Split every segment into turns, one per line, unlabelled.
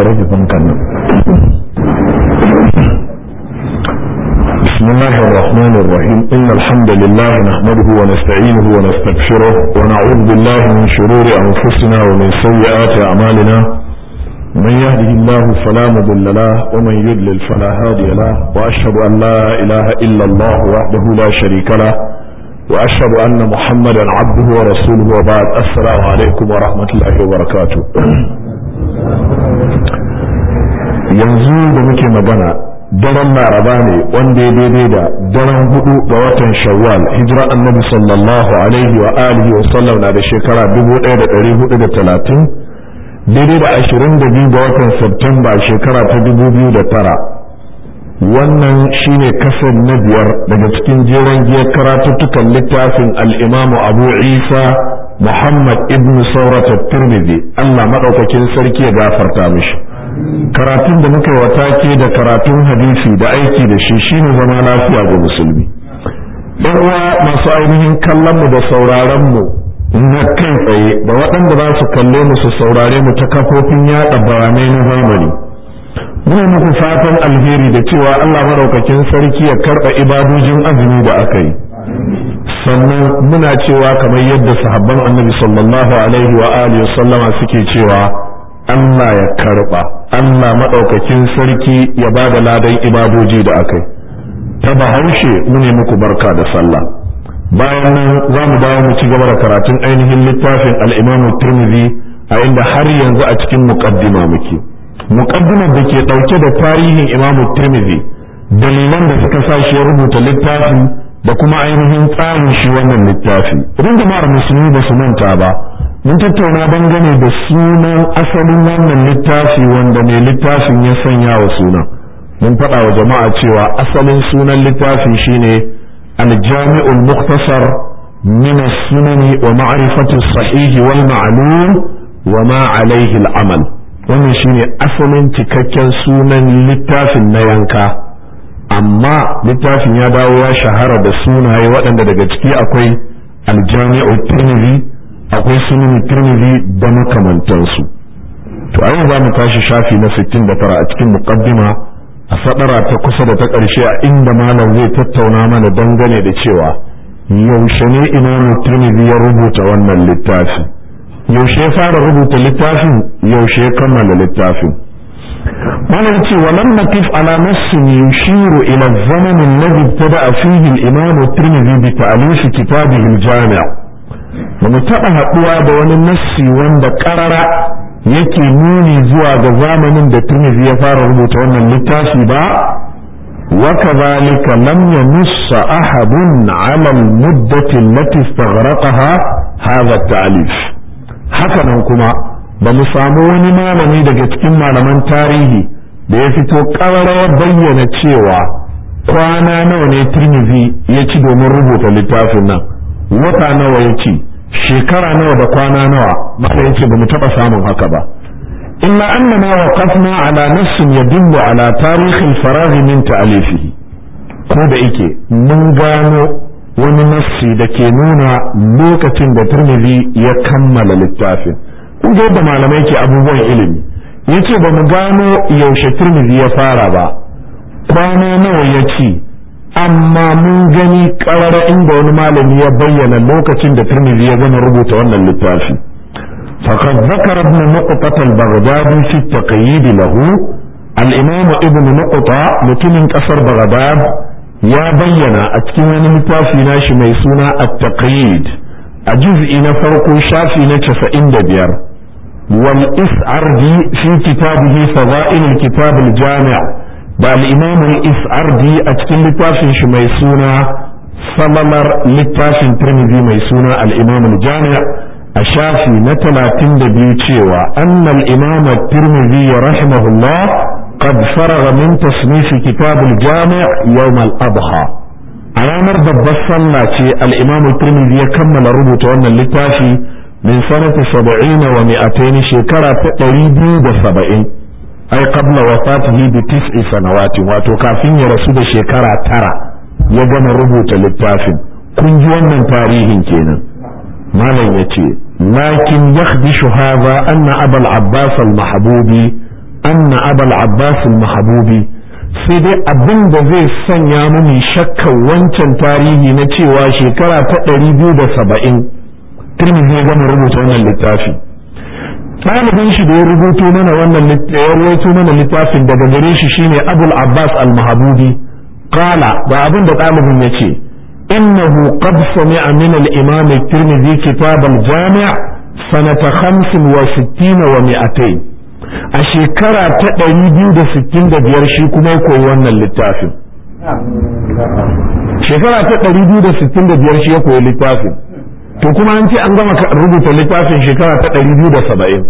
rage fankan nan بسم الله الرحمن الرحيم إن الحمد لله نحمده ونستعينه ونستغفره ونعوذ بالله من شرور أنفسنا ومن سيئات أعمالنا من يهده الله فلا مضل له ومن يضلل فلا هادي له وأشهد أن لا إله إلا الله وحده لا شريك له وأشهد أن محمدا عبده ورسوله وبعد السلام عليكم ورحمة الله وبركاته yanzu da muke magana daren laraba ne wanda ya daidai da daren hudu ga watan shawwal hijira annabi sallallahu alaihi wa alihi wa sallam na da shekara 1430 daidai da 22 ga watan Septemba shekara ta 2009 wannan shine kasar na biyar daga cikin jeren giyar karatuttukan littafin al'imamu abu isa muhammad ibn saurata tirmidhi allah maɗaukakin sarki ya gafarta mishi karatun da muka wata ke da karatun hadisi da aiki da shi shine zama lafiya ga musulmi ɗan uwa masu ainihin kallon mu da sauraron mu na kai tsaye da waɗanda za su kalle mu su saurare mu ta kafofin yaɗa bayanai na zamani muna muku fatan alheri da cewa Allah maraukakin sarki ya karɓa ibadojin azumi da aka yi sannan muna cewa kamar yadda sahabban annabi sallallahu alaihi wa alihi sallama suke cewa Allah ya karɓa Allah maɗaukakin sarki ya ba da ladan ibadoji da aka yi ta bahaushe mune muku barka da sallah bayan nan za mu dawo mu ci gaba da karatun ainihin littafin al'imamu turmizi a inda har yanzu a cikin muƙaddima muke muƙaddimar da ke ɗauke da tarihin imamu turmizi dalilan da suka sa shi ya rubuta littafin da kuma ainihin tsarin shi wannan littafi idan jama'ar musulmi ba su manta ba mun tattauna dangane da sunan asalin wannan littafi wanda mai littafin ya sanya wa sunan mun faɗa wa jama'a cewa asalin sunan littafin shine الجامع المختصر من السنن ومعرفة الصحيح والمعلوم وما عليه العمل wannan shine asalin cikakken sunan littafin na yanka amma littafin ya dawo ya shahara da sunaye waɗanda daga ciki akwai aljami'u tirmidhi akwai sunan tirmidhi da makamantansu to a yau za mu tashi shafi na 69 a cikin muqaddima a sadara ta kusa da ta ƙarshe a inda malam zai tattauna mana dangane da cewa yaushe ne imamu tirmidhi ya rubuta wannan littafi yaushe ya fara rubuta littafin yaushe ya kammala littafin malam ce wa lam nakif ala nassin yushiru ila zaman alladhi ibtada'a fihi al-imam tirmidhi bi ta'lif kitabihi al-jami' ba mu taɓa haɗuwa da wani nassi wanda ƙarara yake nuni zuwa ga zamanin da Tirmidhi ya fara rubuta wannan littafi ba wa kadhalika lam yanuss ahadun ala al-muddati allati istaghraqaha hadha at-ta'lif haka nan kuma ba mu samu wani malami daga cikin malaman tarihi da ya fito ƙararrawar bayyana cewa kwana nawa ne Tirmidhi ya ci domin rubuta littafin nan wata nawa ya ci shekara nawa da kwana nawa maka yace ba mu taba samun haka ba illa annana waqafna ala nassin yadullu ala tarikh al-faragh min ta'alifihi ko da yake mun gano wani nassi da ke nuna lokacin da Tirmidhi ya kammala littafin kun ga yadda malamai ke abubuwan ilimi yace ba mu gano yaushe Tirmidhi ya fara ba kwana nawa ya ci amma mun gani karara inda wani malami ya bayyana lokacin da Tirmidhi ya gama rubuta wannan littafi faqad zakara ibn nuqtat al-baghdadi fi at-taqyid lahu al-imam ibn nuqta mutumin kasar baghdad ya bayyana a cikin wani littafi nashi mai suna at-taqyid a juz'i na farko shafi na 95 wal is'ardi fi kitabihi fadail al-kitab al-jami' da al'imam is'ardi a cikin littafin shi mai suna samalar littafin tirmidhi mai suna al'imam jami'a a shafi na talatin da biyu cewa annal imam tirmidhi ya rahimahullah qad faraga min tasnifi kitab al-jami' yawm al-adha a ranar babbar sallah ce al-imam tirmidhi ya kammala rubuta wannan littafi min sanati 70 wa 200 shekara ta 270 ai qabla wafatihi bi tis'i sanawati wato kafin ya rasu da shekara tara ya gama rubuta littafin kun ji wannan tarihin kenan malam yace lakin yakhdishu hadha anna abul abbas al mahbubi anna abul abbas al-mahbubi sai dai abin da zai sanya mini shakkan wancan tarihi na cewa shekara ta ɗari biyu da saba'in turmizi ya gama rubuta wannan littafi ɗalibin shi da ya rubuto mana wannan ya rubuto mana littafin daga gare shi shine abul abbas al-mahabudi qala ga abin da ɗalibin ya ce innahu qad sami'a min al-imam at-tirmidhi kitab al-jami' sanata 65 wa 200 a shekara ta ɗari biyu da sittin da biyar shi kuma ya koyi wannan littafin shekara ta ɗari biyu da sittin da biyar shi ya koyi littafin to kuma an ce an gama rubuta littafin shekara ta ɗari biyu da saba'in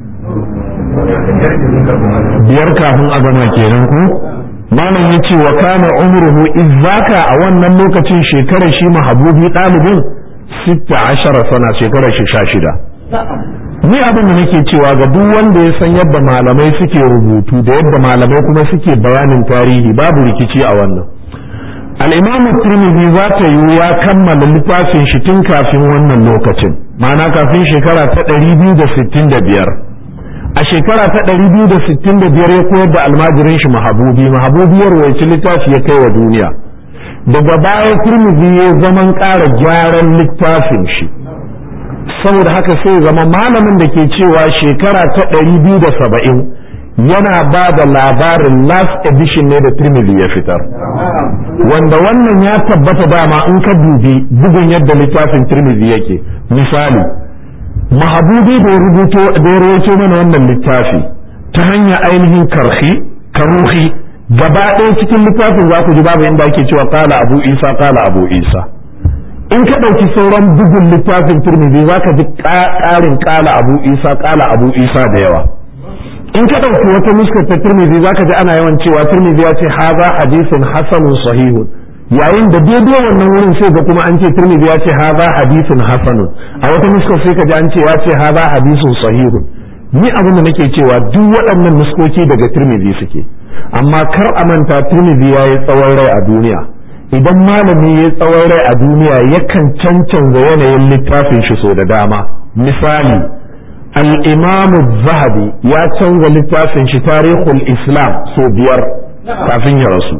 biyar kafin a gama kenan ku malam ya ce wa kana umruhu izaka a wannan lokacin shekarar shi mahabubi ɗalibin sitta ashara sana shekarar shi sha shida ni abin da nake cewa ga duk wanda ya san yadda malamai suke rubutu da yadda malamai kuma suke bayanin tarihi babu rikici a wannan al'imamu tirmidhi za ta yi ya kammala littafin shi tun kafin wannan lokacin ma'ana kafin shekara ta ɗari biyu da sittin da biyar a shekara ta ɗari biyu da sittin da biyar ya koyar da almajirin shi mahabubi mahabubi ya rawaici littafi ya kai wa duniya daga baya tirmidhi ya zaman ƙara gyaran littafin shi saboda haka sai zama malamin da ke cewa shekara ta ɗari biyu da saba'in yana ba da labarin last edition ne da Tirmidhi ya fitar wanda wannan ya tabbata dama in ka dubi bugun yadda littafin Tirmidhi yake misali mahabubi da ya rubuto da ya rawaito mana wannan littafi ta hanyar ainihin karhi karuhi gaba ɗaya cikin littafin za ku ji babu inda ake cewa kala abu isa kala abu isa in ka ɗauki sauran bugun littafin turmizi za ka ji ƙarin ƙala abu isa ƙala abu isa da yawa in ka ɗauki wata nuskar ta turmizi za ka ji ana yawan cewa turmizi ya ce haza hadisin hasanun sahihun yayin da daidai wannan wurin sai ga kuma an ce turmizi ya ce haza hadisin hasanun a wata nuskar sai ka ji an ce ya ce haza hadisin sahihun ni abin da nake cewa duk waɗannan nuskoki daga turmizi suke amma kar a manta turmizi ya yi tsawon rai a duniya idan malami ya tsawon rai a duniya yakan cancanza yanayin littafin shi so da dama misali al'imamu zahabi ya canza littafin shi tarihul islam so biyar kafin ya rasu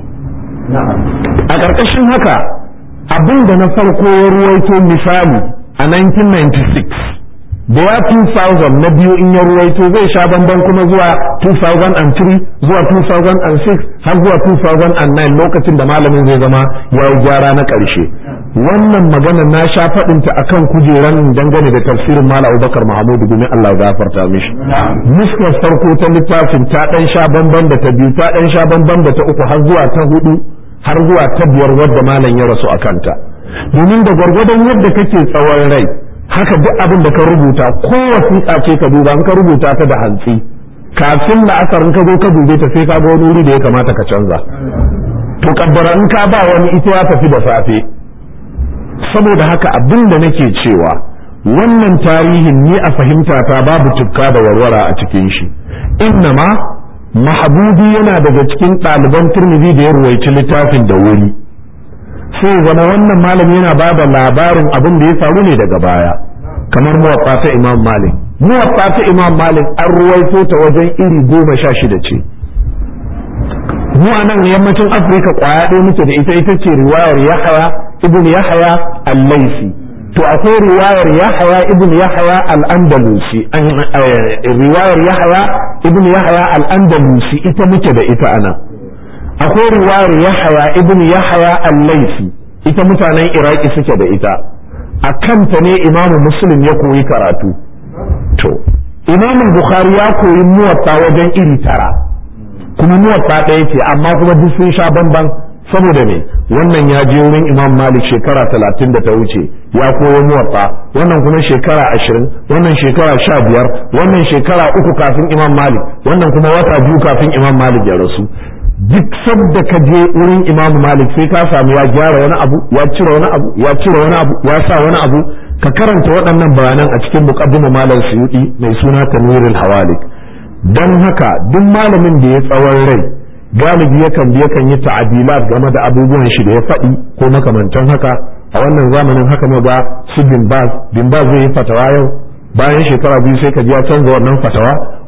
a ƙarƙashin haka abin da na farko ya ruwaito misali a 1996 da ya 2000 na biyu in ya ruwaito zai sha bamban kuma zuwa 2003 zuwa 2006 har zuwa 2009 lokacin da malamin zai zama ya yi gyara na ƙarshe wannan magana na sha faɗinta akan kujeran dangane da tafsirin mala abubakar mahamudu domin allah ya gafarta mishi muskar farko ta littafin ta ɗan sha bamban da ta biyu ta ɗan sha bamban da ta uku har zuwa ta hudu har zuwa ta biyar wadda malam ya rasu a kanta domin da gwargwadon yadda kake tsawon rai haka duk abin da ka rubuta ko wasiƙa ce ka duba in ka rubuta ta da hantsi kafin la'asar in ka zo ka dube ta sai ka ga wani wuri da ya kamata ka canza to kaddara in ka ba wani ita ya tafi da safe saboda haka abin da nake cewa wannan tarihin ni a fahimta ta babu tukka da warwara a cikin shi innama mahabubi yana daga cikin ɗaliban turmizi da ya ruwaici littafin da wuri sai zama wannan malami yana ba da labarin abin da ya faru ne daga baya kamar muwaffa ta imam malik muwaffa ta imam malik an ruwaito ta wajen iri goma sha shida ce mu a nan yammacin afirka kwaya ɗaya muke da ita ita ce riwayar yahaya ibn yahaya al-laisi to akwai riwayar yahaya ibn yahaya al-andalusi riwayar yahaya ibn yahaya al-andalusi ita muke da ita anan akwai riwayar yahaya ibn yahaya al-laifi ita mutanen iraki suke da ita a kanta ne imamu muslim ya koyi karatu to imamu bukhari ya koyi muwatta wajen iri tara kuma muwatta ɗaya ce amma kuma duk sun sha bamban saboda me wannan ya je wurin imam malik shekara talatin da ta wuce ya koyo muwatta wannan kuma shekara ashirin wannan shekara sha biyar wannan shekara uku kafin imam malik wannan kuma wata biyu kafin imam malik ya rasu duk sabda ka je wurin imamu malik sai ka samu ya gyara wani abu ya cire wani abu ya cire wani abu ya sa wani abu ka karanta waɗannan bayanan a cikin muqaddimah malam suyudi mai suna tanwirul hawalik dan haka duk malamin da ya tsawon rai galibi yakan bi yakan yi ta'adilat game da abubuwan shi da ya faɗi ko makamantan haka a wannan zamanin haka ma ga su bin baz bin baz zai yi fatawa yau bayan shekara biyu sai ka ji ya canza wannan fatawa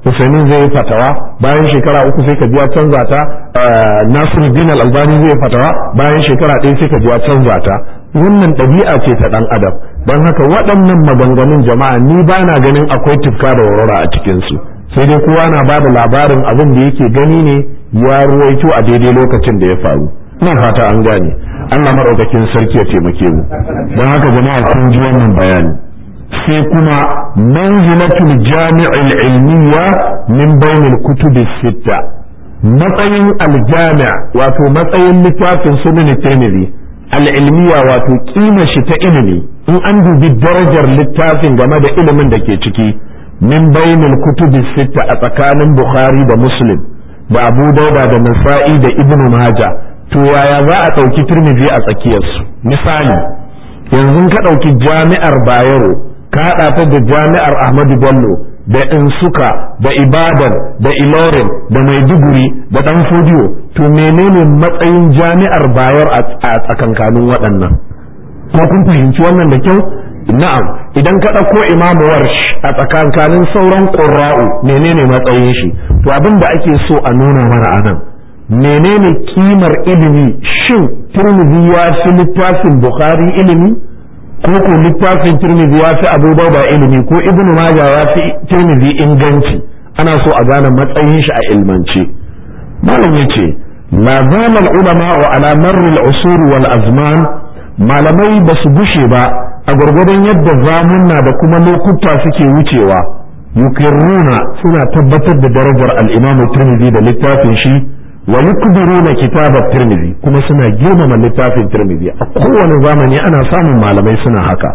Usaimin zai yi fatawa bayan shekara uku sai ka ji ya canza ta Nasiruddin Al-Albani zai yi fatawa bayan shekara ɗaya sai ka ji ya canza ta wannan ɗabi'a ce ta ɗan adam don haka waɗannan maganganun jama'a ni ba na ganin akwai tufka da warwara a cikinsu sai dai kowa na ba da labarin abin da yake gani ne ya ruwaito a daidai lokacin da ya faru ina fata an gane Allah maɗaukakin sarki ya taimake mu don haka jama'a kun ji wannan bayani sai kuma manzilatul jami'il ilmiya min bainil kutubi sitta matsayin aljami' wato matsayin littafin sunan tirmidhi al'ilmiya wato kima shi ta ilimi in an dubi darajar littafin game da ilimin da ke ciki min bainul kutubi sitta a tsakanin bukhari da muslim da abu dauda da nasa'i da ibn maja to yaya za a ɗauki turmizi a tsakiyarsu misali yanzu ka ɗauki jami'ar bayero ka haɗa ta da jami'ar ahmadu bello da insuka da ibadan da ilorin da maiduguri da dan fodiyo to menene matsayin jami'ar bayar a tsakankanin waɗannan ko kun fahimci wannan da kyau na'am idan ka ɗauko imamu warsh a tsakankanin sauran ƙurra'u menene matsayin shi to abin da ake so a nuna mana a nan menene kimar ilimi shin turmizi ya fi littafin bukhari ilimi ko ko littafin tirmidhi ya fi abu dauda ilimi ko ibnu maja ya fi tirmidhi inganci ana so a gane matsayin shi a ilmance malam yace la zama ulama wa ala marri al-usur wal azman malamai ba su gushe ba a gwargwadon yadda zamunna da kuma lokuta suke wucewa yukirruna suna tabbatar da darajar al-imam tirmidhi da littafin shi wa yukbiruna kitabat tirmidhi kuma suna girmama littafin tirmidhi a kowane zamani ana samun malamai suna haka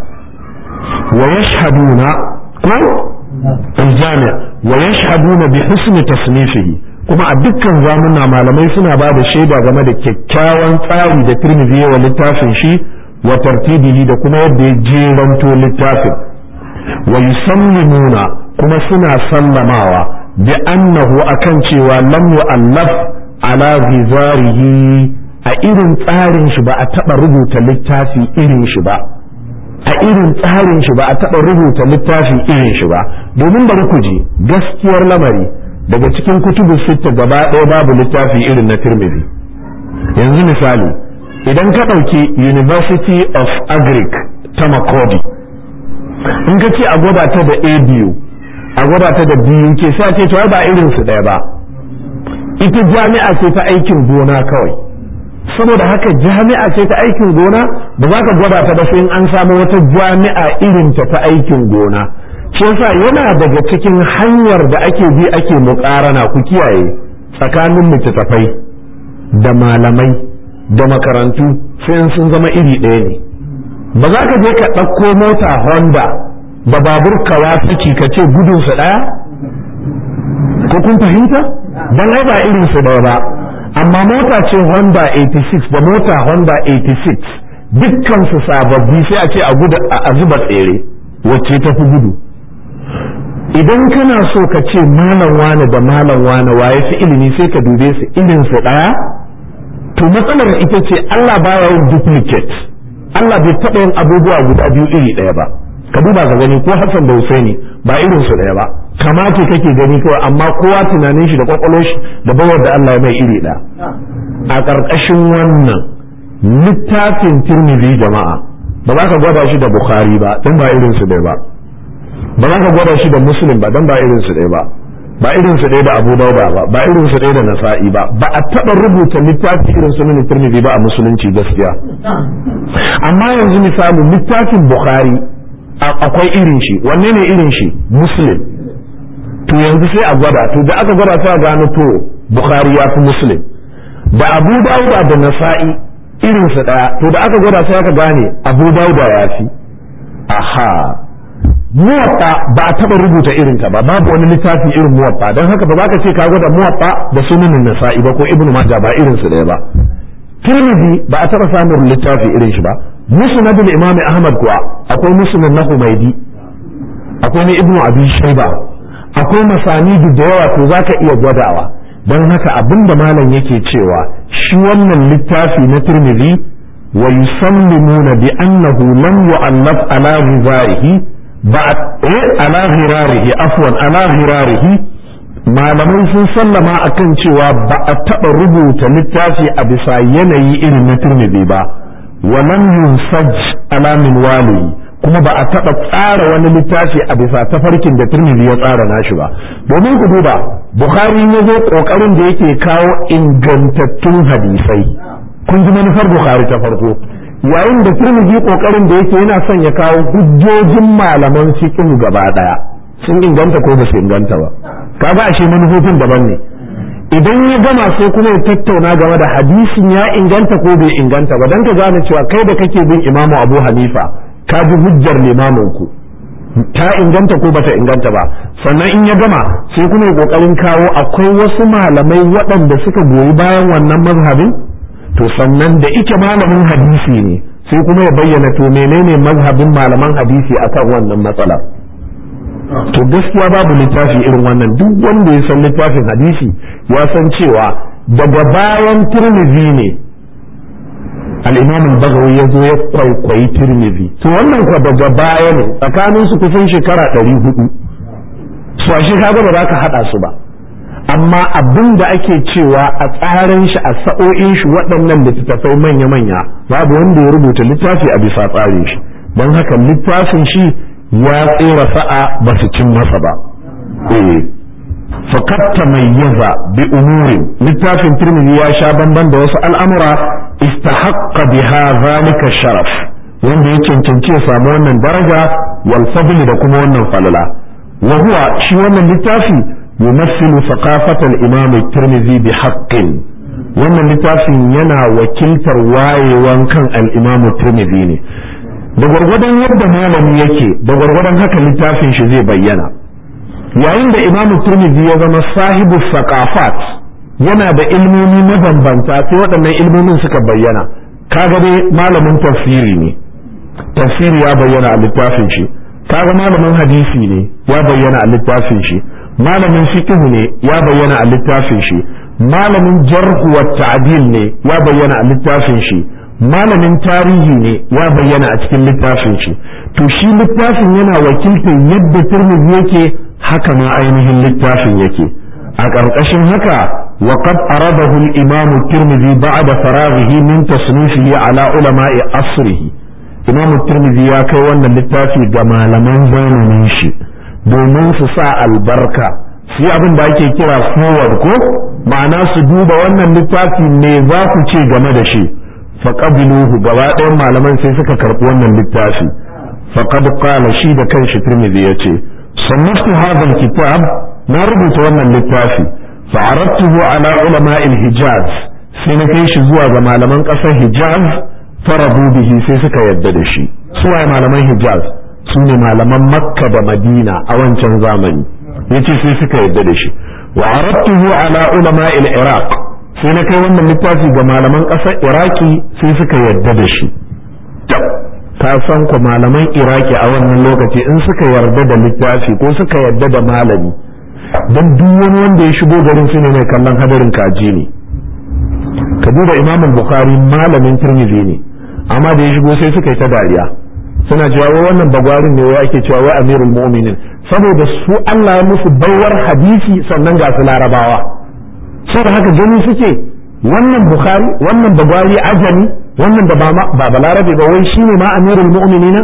wa yashhaduna ko aljami' wa yashhaduna bi husni tasnifihi kuma a dukkan zamuna malamai suna ba da shaida game da kyakkyawan tsari da tirmidhi wa littafin shi wa tartibihi da kuma yadda ya jeranto littafin wa yusallimuna kuma suna sallamawa bi annahu akan cewa lam yu'allaf ala ghizarihi a irin tsarin shi ba a taɓa rubuta littafi irin shi ba a irin tsarin shi ba a taɓa rubuta littafi irin shi ba domin bari ku ji gaskiyar lamari daga cikin kutubu sitta gaba ɗaya babu littafi irin na tirmidhi yanzu misali idan ka ɗauki university of agric ta makodi in ka ce a gwada ta da abu a gwada ta da biyu ke sa ce to ba irin su ɗaya ba ita jami'a ce ta aikin gona kawai saboda haka jami'a ce ta aikin gona ba za ka gwada ta ba sai an samu wata jami'a irin ta ta aikin gona shi yasa yana daga cikin hanyar da ake bi ake muƙarana ku kiyaye tsakanin littattafai da malamai da makarantu sai sun zama iri ɗaya ne ba za ka je ka ɗauko mota honda da babur kawasaki ka ce gudunsa ɗaya ko kun fahimta don ai ba irin su ɗaya ba amma mota ce honda 86 da mota honda 86 dukkan su sababbi sai a ce a zuba tsere wacce ta fi gudu idan kana so ka ce malam wane da malam wane waye fi ilimi sai ka dube su irin su ɗaya to matsalar ita ce Allah baya yin duplicate Allah bai taɓa yin abubuwa guda biyu iri ɗaya ba ka duba ka gani ko Hassan da Husaini ba irin su ɗaya ba kama ce kake gani kawai amma kowa tunanin shi da kwakwalwar shi da bawar da Allah ya mai iri ɗaya a ƙarƙashin wannan littafin Tirmidhi jama'a ba za ka gwada shi da Bukhari ba dan ba irin su ɗaya ba ba za ka gwada shi da Muslim ba dan ba irin su ɗaya ba ba irin su ɗaya da Abu Dauda ba ba irin su ɗaya da Nasa'i ba ba a taɓa rubuta littafi irin sunan Tirmidhi ba a musulunci gaskiya amma yanzu misali littafin Bukhari akwai irin shi wanne ne irin shi Muslim to yanzu sai a gwada to da aka gwada sai a gano to Bukhari ya fi Muslim da Abu Dauda da Nasa'i irin su ɗaya to da aka gwada sai aka gane Abu Dauda ya fi aha muwatta ba a taba rubuta irin ta ba babu wani littafi irin muwatta don haka ba za ka ce ka gwada muwatta da sunan nasa'i ba ko ibnu majah ba irin su ɗaya ba tirmidhi ba a taba samun littafi irin shi ba musnadul imam ahmad kuwa akwai musnad na humaydi akwai na ibnu abi shayba akwai masanidu da yawa to zaka iya gwadawa don haka abinda malam yake cewa shi wannan littafi na tirmidhi wa yusallimuna bi annahu lam yu'allaf ala ghizaihi بعد على غراره عفوا على غراره malamai sun sallama akan cewa ba a taɓa rubuta littafi a bisa yanayi irin na turmidi ba walam yunsaj ala min waliyi kuma ba a taɓa tsara wani littafi a bisa tafarkin da turmidi ya tsara nashi ba domin ku duba bukhari ya zo ƙoƙarin da yake kawo ingantattun hadisai kun ji manufar bukhari ta farko yayin da turmidi ƙoƙarin da yake yana son ya kawo hujjojin malaman fiqh gaba ɗaya sun inganta ko ba su inganta ba kaga ashe manufofin daban ne idan ya gama sai kuma ya tattauna game da hadisin ya inganta ko bai inganta ba dan ka gane cewa kai da kake bin imamu abu hanifa ka bi hujjar limamin ku ta inganta ko bata inganta ba sannan in ya gama sai kuma ya kokarin kawo akwai wasu malamai waɗanda suka goyi bayan wannan mazhabin to sannan da ike malamin hadisi ne sai kuma ya bayyana to menene mazhabin malaman hadisi akan wannan matsalar to gaskiya babu littafi irin wannan duk wanda ya san littafin hadisi ya san cewa daga bayan turmizi ne al-imam al-bagawi ya zo ya kwaikwayi turmizi to wannan kwa daga baya ne tsakanin su kusan shekara ɗari hudu su ashe kaga ba za ka haɗa su ba amma abin da ake cewa a tsarin shi a sa'o'in shi waɗannan littattafai manya-manya babu wanda ya rubuta littafi a bisa tsarin shi don haka littafin shi ya tsera sa'a ba su cin masa ba eh faqad tamayyaza bi umurin littafin tirmidhi ya sha bamban da wasu al'amura istahaqqa biha zalika sharaf wanda ya cancanci ya samu wannan daraja wal fadl da kuma wannan falala wa huwa shi wannan littafi yumassilu thaqafata al-imam at-tirmidhi bi haqqin wannan littafin yana wakiltar wayewan kan al-imam at-tirmidhi ne da gwargwadon yadda malami yake da gwargwadon haka littafin shi zai bayyana yayin da imamu turmizi ya zama sahibu saqafat yana da ilmomi mabambanta sai waɗannan ilmomin suka bayyana kaga dai malamin tafsiri ne tafsiri ya bayyana a littafin shi kaga malamin hadisi ne ya bayyana a littafin shi malamin fiqh ne ya bayyana a littafin shi malamin jarh wa ta'dil ne ya bayyana a littafin shi malamin tarihi ne ya bayyana a cikin littafin shi to shi littafin yana wakiltar yadda turmizi yake haka ma ainihin littafin yake a ƙarƙashin haka wa qad aradahu al-imam at-tirmidhi ba'da faraghihi min tasnifihi ala ulama'i asrihi imam at-tirmidhi ya kai wannan littafi ga malaman zamanin shi domin su sa albarka su abin da ake kira forward ko ma'ana su duba wannan littafi me za ku ce game da shi faqabiluhu gaba ɗayan malaman sai suka karɓi wannan littafi faqad qala shi da kanshi tirmidhi yace sannaftu hadha alkitab na rubuta wannan littafi fa'aradtuhu ala ulama hijaz sai na kai shi zuwa ga malaman ƙasar hijaz faradu bihi sai suka yadda da shi suwaye malaman hijaz su ne malaman makka da madina a wancan zamani yace sai suka yadda da shi wa aradtuhu ala ulama iraq sai na kai wannan littafi ga malaman ƙasar iraki sai suka yarda da shi ka san ku malaman iraki a wannan lokaci in suka yarda da littafi ko suka yarda da malami don duk wani wanda ya shigo garin su ne mai kallon hadarin kaji ne ka duba imam bukhari malamin tirmidhi ne amma da ya shigo sai suka yi ta dariya suna cewa wai wannan bagwarin ne wai ake cewa wai amirul mu'minin saboda su Allah ya musu baiwar hadisi sannan ga su larabawa saboda haka gani suke wannan bukhari wannan bagwari ajami wannan da ba balarabe ba wai shine ma amirul mu'minina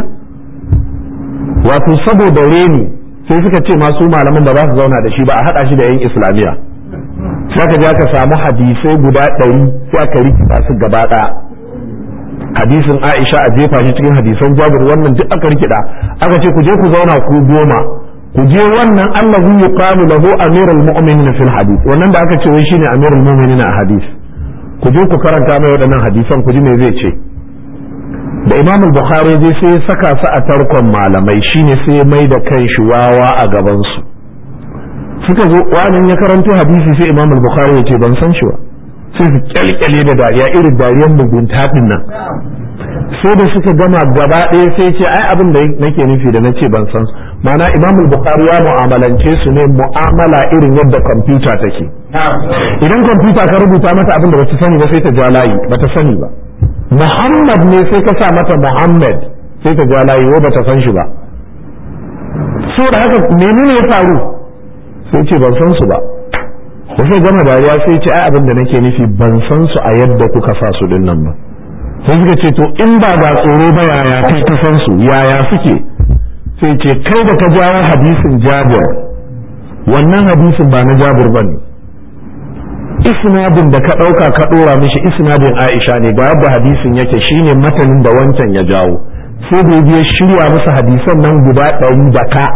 wato saboda reni sai suka ce masu malaman da za su zauna da shi ba a hada shi da yan islamiya sai aka je aka samu hadisai guda ɗari sai aka rikita su gaba ɗaya hadisin Aisha a jefa shi cikin hadisan Jabir wannan duk aka rikida aka ce ku je ku zauna ku goma ku je wannan Allahu yuqalu lahu amirul mu'minin fil hadith wannan da aka ce wai shine amirul mu'minin a hadith ku je ku karanta mai waɗannan hadisan ku ji me zai ce da Imam al-Bukhari dai sai ya saka su a tarkon malamai shine sai mai da kan shi wawa a gaban su suka zo wani ya karanto hadisi sai Imam al-Bukhari ya ce ban san shi ba sai su kyalkyale da dariya irin dariyar mugunta din nan sai da suka gama gaba ɗaya sai ce ai abin da nake nufi da nace ban san mana imam bukhari ya mu'amalance su ne mu'amala irin yadda kwamfuta take idan kwamfuta ka rubuta mata abin da bata sani ba sai ta ja layi bata sani ba muhammad ne sai ka sa mata muhammad sai ta ja layi wai bata san shi ba so da haka menene ya faru sai ce ban san su ba da sai gama dariya sai ce ai abin da nake nufi ban san su a yadda kuka sa su din nan ba sai suka ce to in ba ga tsoro ba yaya kai ka san su yaya suke sai ce kai da ka jawo hadisin jabir wannan hadisin ba na jabir bane isnadin da ka ɗauka ka ɗora mishi isnadin aisha ne ga yadda hadisin yake shine matanin da wancan ya jawo sai da ya shirya musu hadisan nan guda ɗari da ka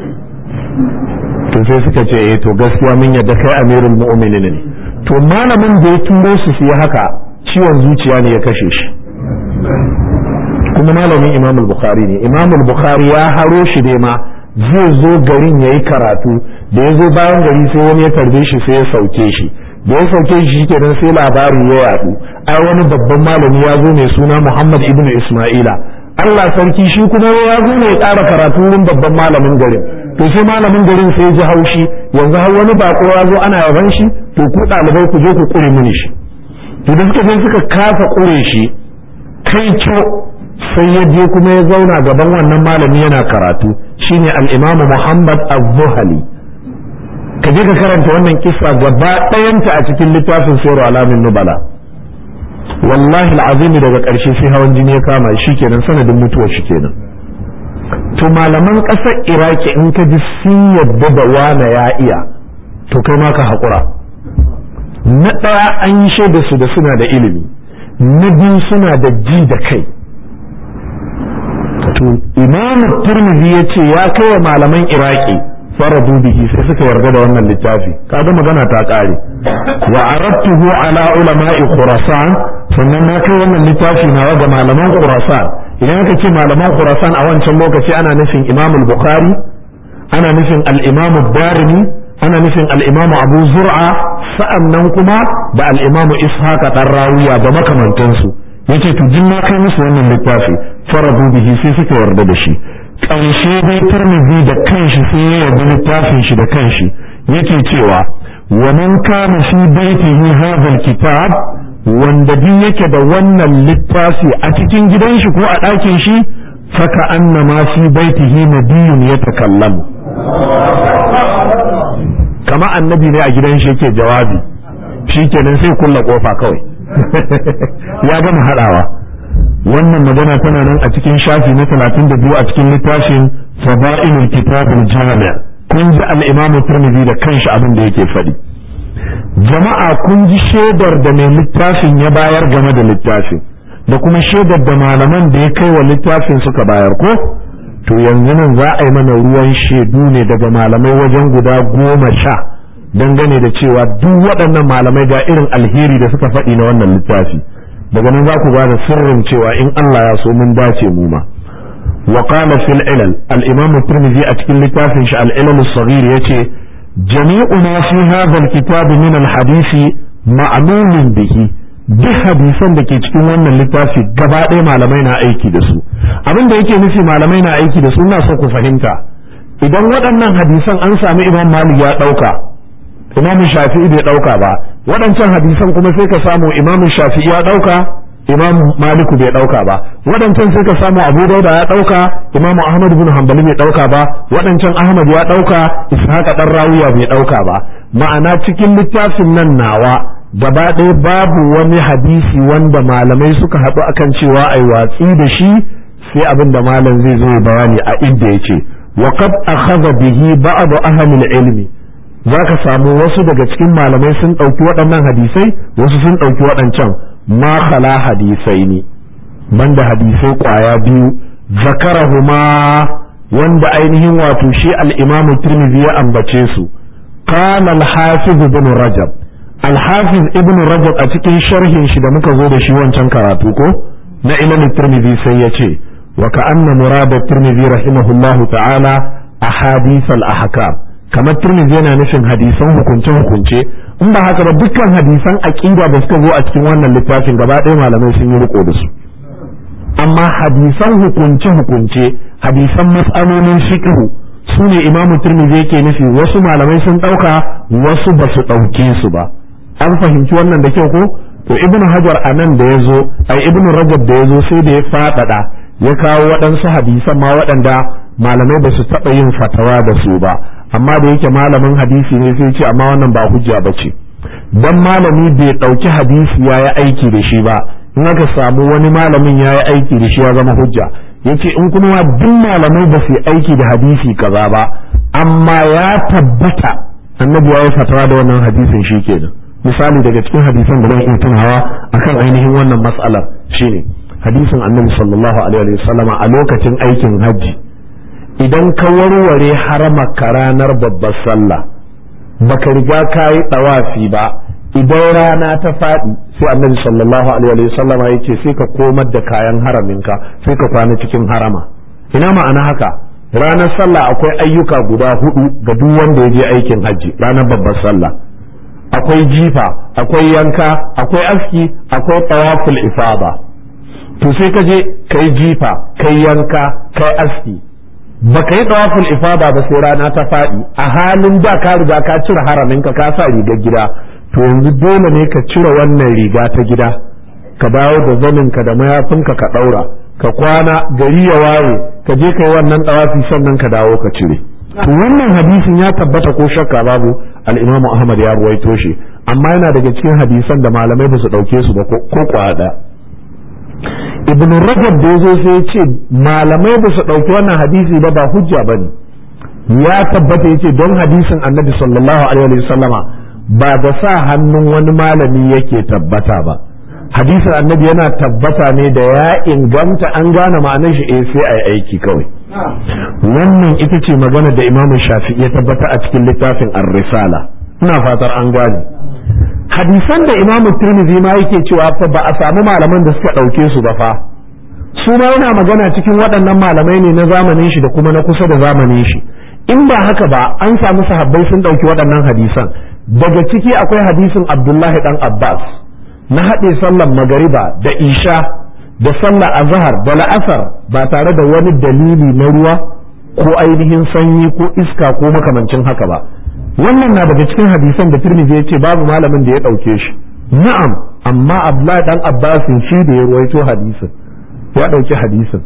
to sai suka ce eh to gaskiya mun yadda kai amirul mu'minin ne to malamin da ya turo su su yi haka ciwon zuciya ne ya kashe shi kuma malamin imam bukhari ne imam bukhari ya haro shi dai ma zai zo garin yayi karatu da ya zo bayan gari sai wani ya tarbe shi sai ya sauke shi da ya sauke shi kenan sai labari ya yadu ai wani babban malami ya zo mai suna muhammad ibnu isma'ila Allah sarki shi kuma ya zo ne ya ƙara karatu wurin babban malamin garin to sai malamin garin sai ji haushi yanzu har wani bako ya zo ana yaban shi to ku ɗalibai ku je ku ƙure mini shi to da suka je suka kasa ƙure shi kai co sai ya je kuma ya zauna gaban wannan malami yana karatu shine al-Imam Muhammad Az-Zuhali ka je ka karanta wannan kissa gaba ɗayanta a cikin littafin Sayru Alamin Nubala wallahi al'azimi daga ƙarshe sai hawan jini ya kama shi kenan sanadin mutuwar shi kenan to malaman ƙasar iraki in ka ji sun yadda da wane ya iya to kai ma ka haƙura na ɗaya an yi shaida su da suna da ilimi na biyu suna da ji da kai to imam turmizi ya ce ya kai wa malaman iraki faradu bihi sai suka yarda da wannan littafi kaga magana ta ƙare wa aradtuhu ala ulama'i khurasan sannan na kai wannan littafi nawa ga malaman khurasan idan aka ce malaman khurasan a wancan lokaci ana nufin imam al-bukhari ana nufin al-imam ad-darimi ana nufin al-imam abu zur'a sa'annan kuma da al-imam ishaq dan rawiya da makamantansu yace to jin na kai musu wannan littafi faradu bihi sai suka yarda da shi ƙarshe dai tarmizi da kanshi sai ya yarda littafin shi da kanshi yake cewa wa man kana fi baitihi hadha al-kitab wanda duk yake da wannan littafi a cikin gidan shi ko a ɗakin shi faka anna ma fi baitihi nabiyun ya takallamu kama annabi ne a gidan shi yake jawabi shikenan sai kulla kofa kawai ya gama haɗawa wannan magana tana nan a cikin shafi na talatin da biyu a cikin littafin fada'ilul kitabul jami' kun ji al-imam Tirmidhi da kanshi abin da yake faɗi jama'a kun ji shaidar da mai littafin ya bayar game da littafin da kuma shaidar da malaman da ya kai wa littafin suka bayar ko to yanzu nan za a yi mana ruwan shaidu ne daga malamai wajen guda goma sha dangane da cewa duk waɗannan malamai ga irin alheri da suka faɗi na wannan littafi daga nan za ku ba da sirrin cewa in Allah ya so mun dace mu ma wa qala fil ilal al-imam at-tirmidhi a cikin littafin shi al-ilal as-saghir yace jami'u ma fi hadha al-kitab min al-hadith ma'lumun bihi duk hadisan da ke cikin wannan littafi gaba ɗaya malamai na aiki da su abin da yake nufi malamai na aiki da su ina so ku fahimta idan waɗannan hadisan an sami imam malik ya ɗauka imam shafi'i bai ɗauka ba waɗancan hadisan kuma sai ka samu imam shafi'i ya ɗauka imam maliku bai ɗauka ba waɗancan sai ka samu abu dauda ya ɗauka imam ahmad bin hanbali bai ɗauka ba waɗancan ahmad ya ɗauka ishaq dan rawiya bai ɗauka ba ma'ana cikin littafin nan nawa gaba ɗaya babu wani hadisi wanda malamai suka haɗu akan cewa ai watsi da shi sai abin da malam zai zo bayani a inda yake wa qad akhadha bihi ba'd ahli ilmi za ka samu wasu daga cikin malamai sun ɗauki waɗannan hadisai wasu sun ɗauki waɗancan ma khala hadisai ne banda hadisai ƙwaya biyu zakarahuma wanda ainihin wato shi al-imamu tirmidhi ya ambace su qala al-hafiz ibn rajab al-hafiz ibn rajab a cikin sharhin shi da muka zo da shi wancan karatu ko na ilal tirmidhi sai ya ce wa ka'anna murad at-tirmidhi rahimahullahu ta'ala ahadith al-ahkam kamar turmizi yana nufin hadisan hukunce-hukunce in ba haka ba dukkan hadisan aqida da suka zo a cikin wannan littafin gaba ɗaya malamai sun yi riko da su amma hadisan hukunce-hukunce hadisan mas'alolin fiqh su ne imamu turmizi yake nufi wasu malamai sun ɗauka wasu ba su ɗauke su ba an fahimci wannan da kyau ko to ibn hajar a nan da ya zo ai ibn rajab da ya zo sai da ya faɗaɗa ya kawo waɗansu hadisan ma waɗanda malamai ba su taɓa yin fatawa da su ba amma da yake malamin hadisi ne sai ce amma wannan ba hujja ba ce dan malami bai ɗauki hadisi ya yi aiki da shi ba in aka samu wani malamin ya yi aiki da shi ya zama hujja yace in kuma duk malamai ba su yi aiki da hadisi kaza ba amma ya tabbata annabi ya yi fatawa da wannan hadisin shi kenan misali daga cikin hadisan da zan iya tunawa akan ainihin wannan mas'alar shine hadisin annabi sallallahu alaihi wasallama a lokacin aikin hajji idan ka warware haramaka ranar babbar sallah baka riga ka yi ɗawafi ba idan rana ta faɗi sai annabi sallallahu alaihi wasallam ya ce sai ka komar da kayan haraminka sai ka kwana cikin harama ina ma'ana haka ranar sallah akwai ayyuka guda hudu ga duk wanda ya je aikin hajji ranar babbar sallah akwai jifa akwai yanka akwai aski akwai tawaful ifada to sai ka je kai jifa kai yanka kai aski baka yi tawaful ifada ba sai rana ta faɗi a halin da ka riga ka cire haraminka ka sa rigar gida to yanzu dole ne ka cire wannan riga ta gida ka dawo da zaninka da mayafinka ka ɗaura ka kwana gari ya waye ka je ka yi wannan ɗawafi sannan ka dawo ka cire to wannan hadisin ya tabbata ko shakka babu al-Imam Ahmad ya ruwaito shi amma yana daga cikin hadisan da malamai ba su ɗauke su ba ko kwada Ibn Rajab da yazo sai ya ce malamai ba su ɗauki wannan hadisi ba ba hujja bane ya tabbata yace don hadisin Annabi sallallahu alaihi wasallama ba da sa hannun wani malami yake tabbata ba hadisin annabi yana tabbata ne da ya inganta an gane ma'anar shi eh sai ai aiki kawai wannan ita ce magana da imam shafi'i ya tabbata a cikin littafin ar-risala ina fatar an gane hadisan da imam tirmidhi ma yake cewa fa ba a samu malaman da suka ɗauke su ba fa su ma yana magana cikin waɗannan malamai ne na zamanin shi da kuma na kusa da zamanin shi in ba haka ba an samu sahabbai sun ɗauki waɗannan hadisan daga ciki akwai hadisin abdullahi dan abbas na haɗe sallar magariba da isha da sallar azhar da la'asar ba tare da wani dalili na ruwa ko ainihin sanyi ko iska ko makamancin haka ba wannan na daga cikin hadisan da tirmidhi ya ce babu malamin da ya ɗauke shi na'am amma abdullahi dan abbas shi da ya ruwaito hadisin ya ɗauki hadisin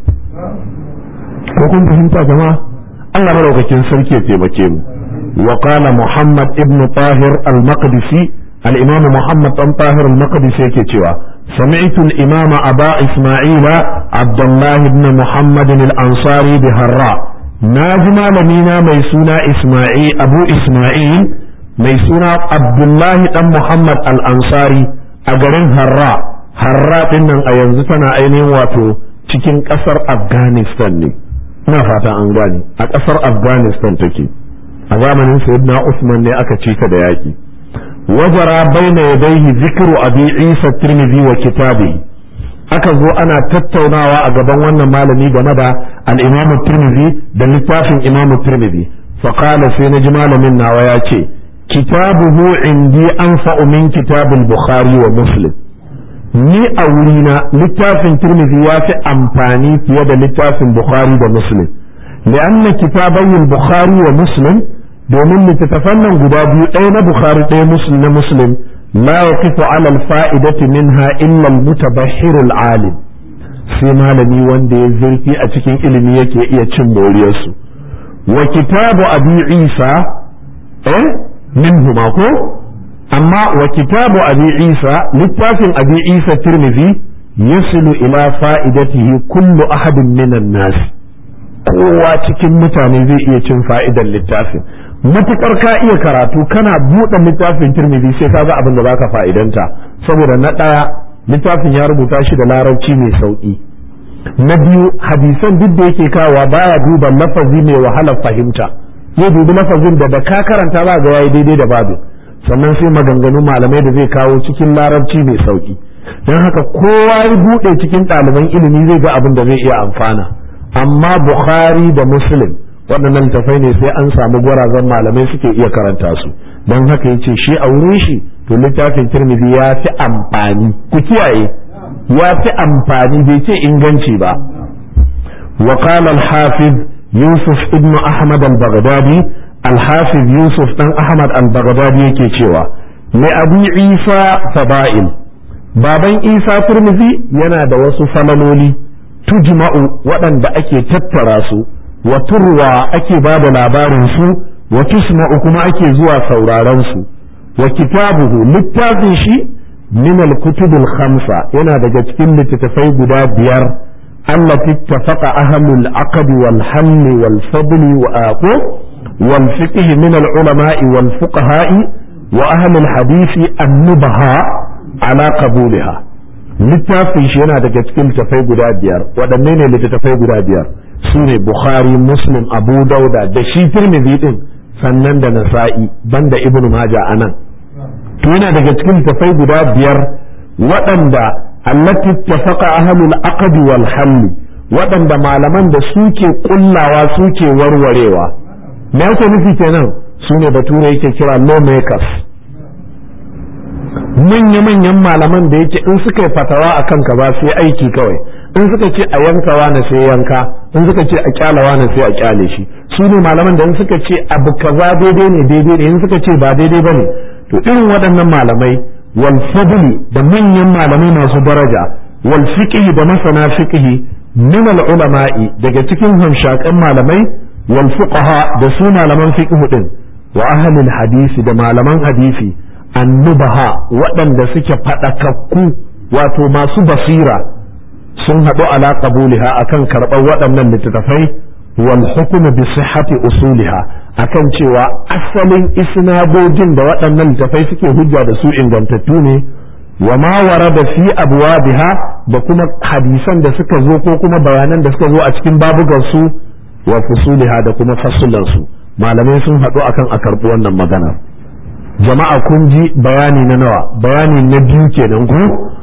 ko kun fahimta jama'a Allah madaukakin sarki ya taimake mu وقال محمد ابن طاهر المقدسي الإمام محمد بن طاهر المقدسي كتوى سمعت الإمام أبا إسماعيل عبد الله بن محمد الأنصاري بهراء ناجم لمينا ميسونا إسماعيل أبو إسماعيل ميسونا عبد الله بن محمد الأنصاري أجرين هراء هراء إنن أينزتنا أينين واتو cikin ƙasar Afghanistan ne, ina fata an gane, a ƙasar Afghanistan take. a zamanin sayyidina Usman ne aka cika da yaki wajara baina yadayhi zikru abi Isa Tirmidhi wa kitabihi aka zo ana tattaunawa a gaban wannan malami game da al-Imam Tirmidhi da littafin Imam Tirmidhi fa qala sai naji malamin nawa ya ce kitabuhu indi anfa'u min kitabil Bukhari wa Muslim ni a wurina littafin Tirmidhi ya fi amfani fiye da littafin Bukhari da Muslim لأن كتابي البخاري ومسلم domin littattafan nan guda biyu ɗaya na bukhari ɗaya muslim na muslim la yaqifu ala alfa'idati minha illa almutabahhir alim sai malami wanda ya zurfi a cikin ilimi yake iya cin moriyarsu wa kitabu abi isa eh minhu ma ko amma wa kitabu abi isa littafin abi isa tirmidhi yasilu ila fa'idatihi kullu ahadin minan nas kowa cikin mutane zai iya cin fa'idar littafin matukar ka iya karatu kana buɗe littafin turmizi sai ka ga abin da baka fa'idanta saboda na ɗaya littafin ya rubuta shi da larabci mai sauƙi na biyu hadisan duk da yake kawa baya duba lafazi mai wahalar fahimta ya dubi lafazin da da ka karanta za ga yayi daidai da babu sannan sai maganganu malamai da zai kawo cikin larabci mai sauƙi don haka kowa ya buɗe cikin ɗaliban ilimi zai ga abin da zai iya amfana amma bukhari da muslim waɗannan littafai ne sai an samu gwarazan malamai suke iya karanta su don haka yace shi a wurin shi to littafin tirmidhi ya fi amfani ku kiyaye ya fi amfani bai ce inganci ba wa qala al-hafiz yusuf ibn ahmad al-baghdadi al-hafiz yusuf dan ahmad al-baghdadi yake cewa mai abi isa fada'il baban isa tirmidhi yana da wasu falaloli tujma'u waɗanda ake tattara su wa turwa ake ba da labarin su wa tusma'u kuma ake zuwa sauraron su wa kitabuhu littafin shi min al-kutub al-khamsa yana daga cikin littattafai guda biyar allati ittafaqa ahlul aqd wal hal wal fadl wa aqu wal fiqh min al-ulama'i wal fuqaha'i wa ahli al-hadith an-nubaha ala qabulha littafin shi yana daga cikin littattafai guda biyar waɗanne ne littattafai guda biyar su ne bukhari muslim abu dauda da shi tirmidhi din sannan da nasa'i banda ibn maja anan to yana daga cikin littattafai guda biyar waɗanda allati tafaqa ahlul aqd wal hal waɗanda malaman da suke kullawa suke warwarewa me yake nufi kenan su ne bature yake kira lawmakers manya-manyan malaman da yake in suka yi fatawa a kanka ba sai aiki kawai in suka ce a yankawa na sai yanka in suka ce a kyalawa na sai a kyale shi su ne malaman da in suka ce abu kaza daidai ne daidai ne in suka ce ba daidai ba ne to irin waɗannan malamai wal fadli da manyan malamai masu daraja wal fiqhi da masana fiqhi min al ulama'i daga cikin hamshakan malamai wal fuqaha da su malaman fiqh din wa ahli al hadisi da malaman hadisi annubaha waɗanda suke faɗakakku wato masu basira sun haɗu ala qabuliha akan karɓar waɗannan littattafai wal hukmu bi sihhati usuliha akan cewa asalin isnadojin da waɗannan littattafai suke hujja da su ingantattu ne wa ma warada fi abwabiha da kuma hadisan da suka zo ko kuma bayanan da suka zo a cikin babugan su wa fusuliha da kuma fasulan su malamai sun haɗu akan a karɓi wannan maganar jama'a kun ji bayani na nawa bayani na biyu kenan ko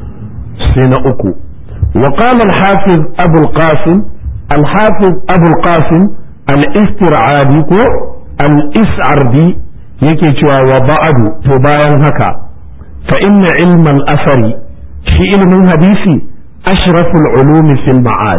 sai na uku wa qala al-hafiz abu al-qasim al-hafiz abu al-qasim al-istir'adi ko al-is'ardi yake cewa wa ba'du to bayan haka fa inna ilma al-asari shi ilmin hadisi ashraful ulumi fil ma'ad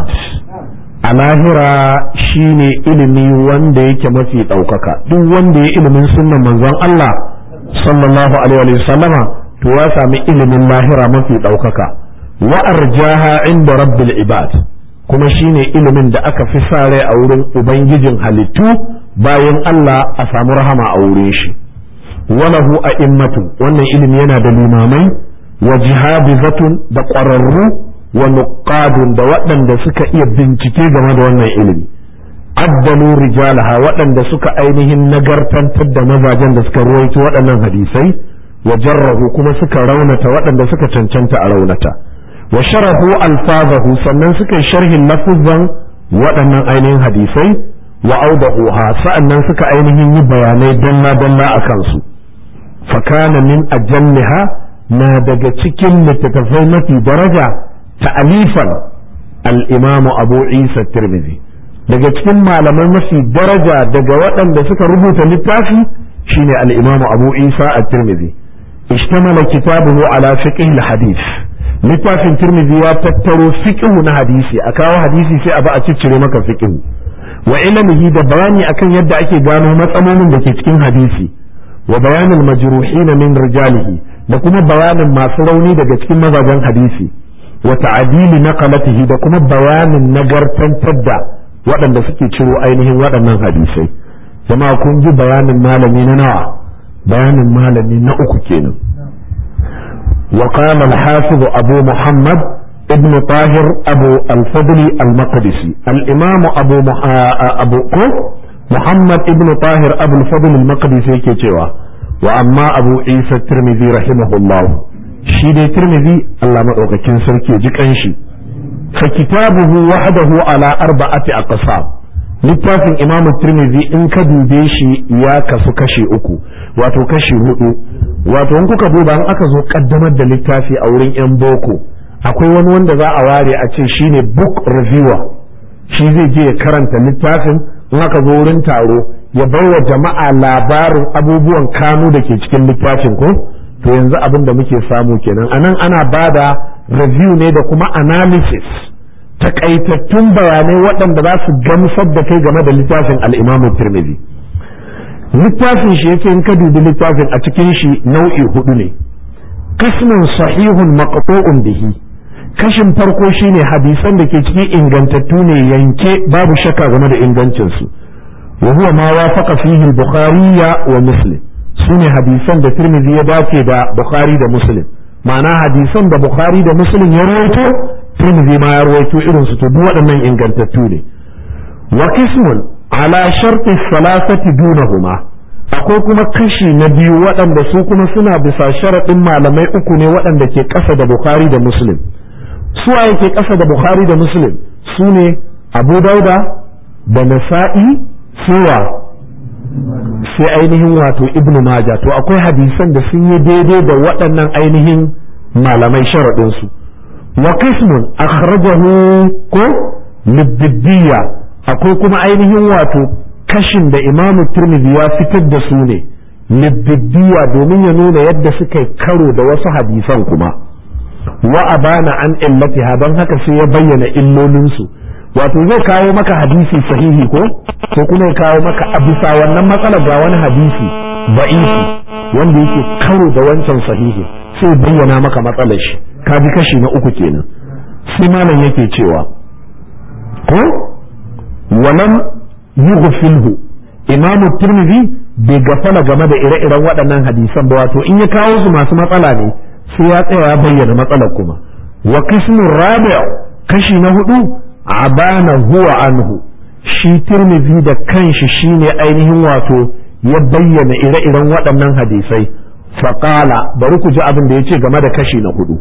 a lahira shine ilimi wanda yake mafi ɗaukaka duk wanda ya ilimin sunnan manzon Allah sallallahu alaihi wa sallama to ya sami ilimin lahira mafi ɗaukaka wa arjaha inda rabbil ibad kuma shine ilimin da aka fi sa rai a wurin ubangijin halittu bayan Allah a samu rahama a wurin shi walahu a'immatu wannan ilimi yana da limamai wa jihabizatun da ƙwararru wa nuqadun da waɗanda suka iya bincike game da wannan ilimi addalu rijalaha waɗanda suka ainihin nagartantar da mazajen da suka ruwaito waɗannan hadisai wa jarrahu kuma suka raunata waɗanda suka cancanta a raunata wa sharahu alfazahu sannan suka yi sharhin lafuzan waɗannan ainihin hadisai wa audahuha sa'annan suka ainihin yi bayanai dalla dalla a kansu fakana min ajalliha na daga cikin littattafai mafi daraja ta'alifan al-imam abu isa tirmidhi daga cikin malamai mafi daraja daga waɗanda suka rubuta littafi shine al-imam abu isa at-tirmidhi ishtamala kitabuhu ala fiqh al-hadith littafin tirmidhi ya tattaro fiqh na hadisi a kawo hadisi sai a ba a ciccire maka fiqh wa ilmihi da bayani akan yadda ake gano matsalolin da ke cikin hadisi wa bayanin majruhin min rijalihi da kuma bayanin masu rauni daga cikin mazajen hadisi wa ta'dili naqalatihi da kuma bayanin nagartantar da waɗanda suke ciro ainihin waɗannan hadisai jama'a kun ji bayanin malami na nawa bayanin malami na uku kenan وقال الحافظ أبو محمد ابن طاهر أبو الفضل المقدسي الإمام أبو مح... أبو محمد ابن طاهر أبو الفضل المقدسي كتوى وأما أبو عيسى الترمذي رحمه الله شيدي الترمذي الله مدعوك كنسر كي جكنشي فكتابه وحده على أربعة أقسام littafin imam tirmidhi in ka dube shi ya kasu kashi uku wato kashi hudu wato in kuka duba in aka zo kaddamar da littafi a wurin yan boko akwai wani wanda za a ware a ce shine book reviewer shi zai je ya karanta littafin in aka zo wurin taro ya wa jama'a labarin abubuwan kanu da ke cikin littafin ko to yanzu abin da muke samu kenan anan ana bada review ne da kuma analysis takaitattun bayanai waɗanda za su gamsar da kai game da littafin al'imamu tirmidhi littafin shi yake in ka dubi littafin a cikin shi nau'i hudu ne kasmin sahihun maqtu'un bihi kashin farko shine hadisan da ke cikin ingantattu ne yanke babu shakka game da ingancin su wa huwa ma wafaqa fihi al-bukhari wa muslim sune hadisan da tirmidhi ya dace da bukhari da muslim ma'ana hadisan da bukhari da muslim ya rawaito tirmidhi ma ya rawaito irin su to duk waɗannan ingantattu ne wa qismun ala sharti salasati dunahuma akwai kuma kashi na biyu waɗanda su kuma suna bisa sharaɗin malamai uku ne waɗanda ke ƙasa da bukhari da muslim su waye ke ƙasa da bukhari da muslim su ne abu dauda da nasa'i suwa sai ainihin wato ibnu maja to akwai hadisan da sun yi daidai da waɗannan ainihin malamai sharaɗinsu wa qismun akhrajahu ko libdiyya akwai kuma ainihin wato kashin da imamu turmizi ya fitar da su ne libdiyya domin ya nuna yadda suka karo da wasu hadisan kuma wa abana an illatiha don haka sai ya bayyana illolinsu wato zai kawo maka hadisi sahihi ko ko kuma ya kawo maka a bisa wannan matsalar ga wani hadisi ba'ifi wanda yake karo da wancan sahihi sai bayyana maka matsalar shi ka ji kashi na uku kenan sai malam yake cewa ko walam yughfilhu imamu tirmidhi bai gafala game da ire-iren waɗannan hadisan ba wato in ya kawo su masu matsala ne sai ya tsaya ya bayyana matsalar kuma wa qismu rabi' kashi na hudu abana huwa anhu shi tirmidhi da kanshi shine ainihin wato ya bayyana ire-iren waɗannan hadisai faqala bari ku ji abin da yace game da kashi na hudu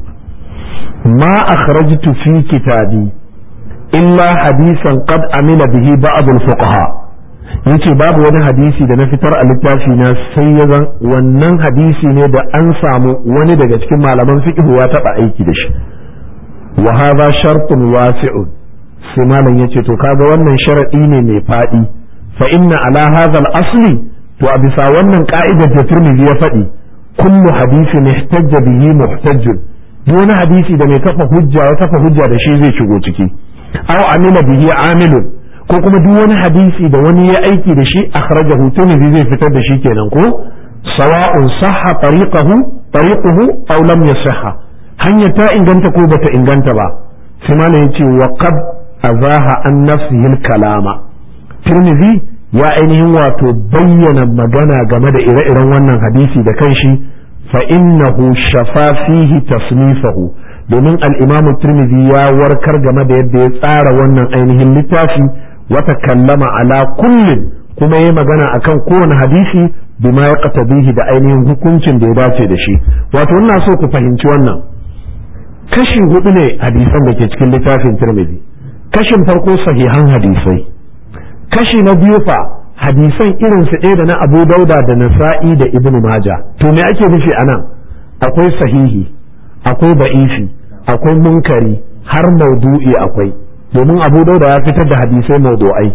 ma akhrajtu fi kitabi illa hadisan qad amila bihi ba'd al-fuqaha yace babu wani hadisi da na fitar a littafi na sai ya zan wannan hadisi ne da an samu wani daga cikin malaman fiqh ya taba aiki da shi wa hadha shartun wasi'un sai malam yace to kaga wannan sharadi ne mai fadi fa inna ala hadha al-asli to a bisa wannan ka'idar da Tirmidhi ya faɗi kullu hadisin ihtajja bihi muhtajjun wani hadisi da mai kafa hujja ya kafa hujja da shi zai shigo ciki aw amila bihi amilun ko kuma duk wani hadisi da wani ya aiki da shi akhrajahu tirmidhi zai fitar da shi kenan ko sawa'un sahha tariqahu tariquhu aw lam yasihha hanya ta inganta ko bata inganta ba sai malam yace wa qad azaha an nafsihi kalama tirmidhi ya ainihin wato bayyana magana game da ire-iren wannan hadisi da kanshi fa innahu shafa fihi tasnifahu domin al-imamu tirmidhi ya warkar game da yadda ya tsara wannan ainihin littafi wata kallama ala kullin kuma yi magana akan kowane hadisi bima ya qatabihi da ainihin hukuncin da ya dace da shi wato ina so ku fahimci wannan kashi hudu ne hadisan da ke cikin littafin tirmidhi kashin farko sahihan hadisai kashi na biyu fa hadisan irin su ɗaya da na abu dauda da nasa'i da ibnu maja to me ake nufi anan akwai sahihi akwai ba'ifi akwai munkari har maudu'i akwai domin abu dauda ya fitar da hadisai maudu'ai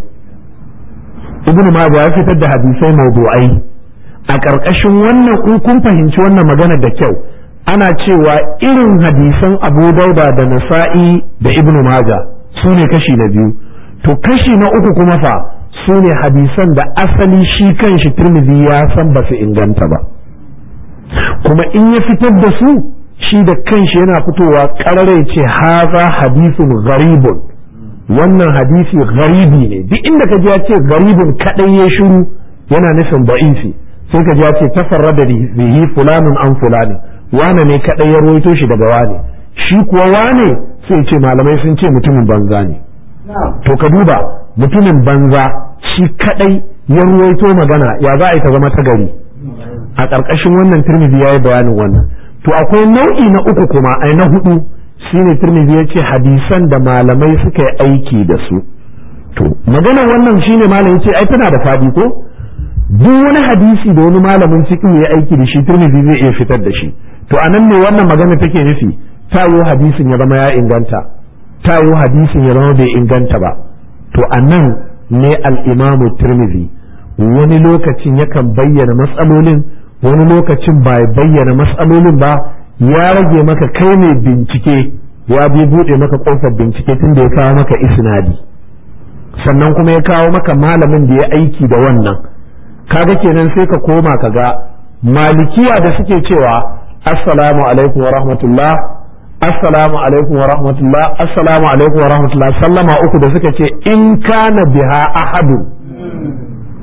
ibnu majah ya fitar da hadisai maudu'ai a ƙarƙashin wannan in kun fahimci wannan magana da kyau ana cewa irin hadisan abu dauda da nasa'i da ibnu majah su ne kashi na biyu to kashi na uku kuma fa su ne hadisan da asali shi kan shi turmizi ya san ba su inganta ba kuma in ya fitar da su shi da kanshi yana fitowa ƙarare ce haza hadisun gharibun wannan hadisi garibi ne duk inda ka ji ya ce garibin kadai ya shiru yana nufin ba'ifi sai ka ji ya ce tafarrada bihi fulanun an fulani wane ne kadai ya ruwaito shi daga wane shi kuwa wane sai ce malamai sun ce mutumin banza ne to ka duba mutumin banza shi kadai ya ruwaito magana ya za a yi ta zama ta gari a ƙarƙashin wannan turmidi ya yi bayanin wannan to akwai nau'i na uku kuma ai na hudu shine turmizi ya ce hadisan da malamai suka yi aiki da su to maganar wannan shine malam ce ai tana da fadi ko duk wani hadisi da wani malamin fiqh ya aiki da shi turmizi zai iya fitar da shi to anan ne wannan magana take nufi tayo hadisin ya zama ya inganta tayo hadisin ya zama bai inganta ba to anan ne al-imamu turmizi wani lokacin yakan bayyana matsalolin wani lokacin ba bayyana matsalolin ba ya rage maka kai ne bincike ya bi buɗe maka ƙofar bincike tun da ya kawo maka isnadi sannan kuma ya kawo maka malamin da ya aiki da wannan kaga kenan sai ka koma ka ga malikiya da suke cewa assalamu alaikum wa rahmatullah assalamu alaikum wa rahmatullah assalamu alaikum wa rahmatullah sallama uku da suka ce in kana biha ahadu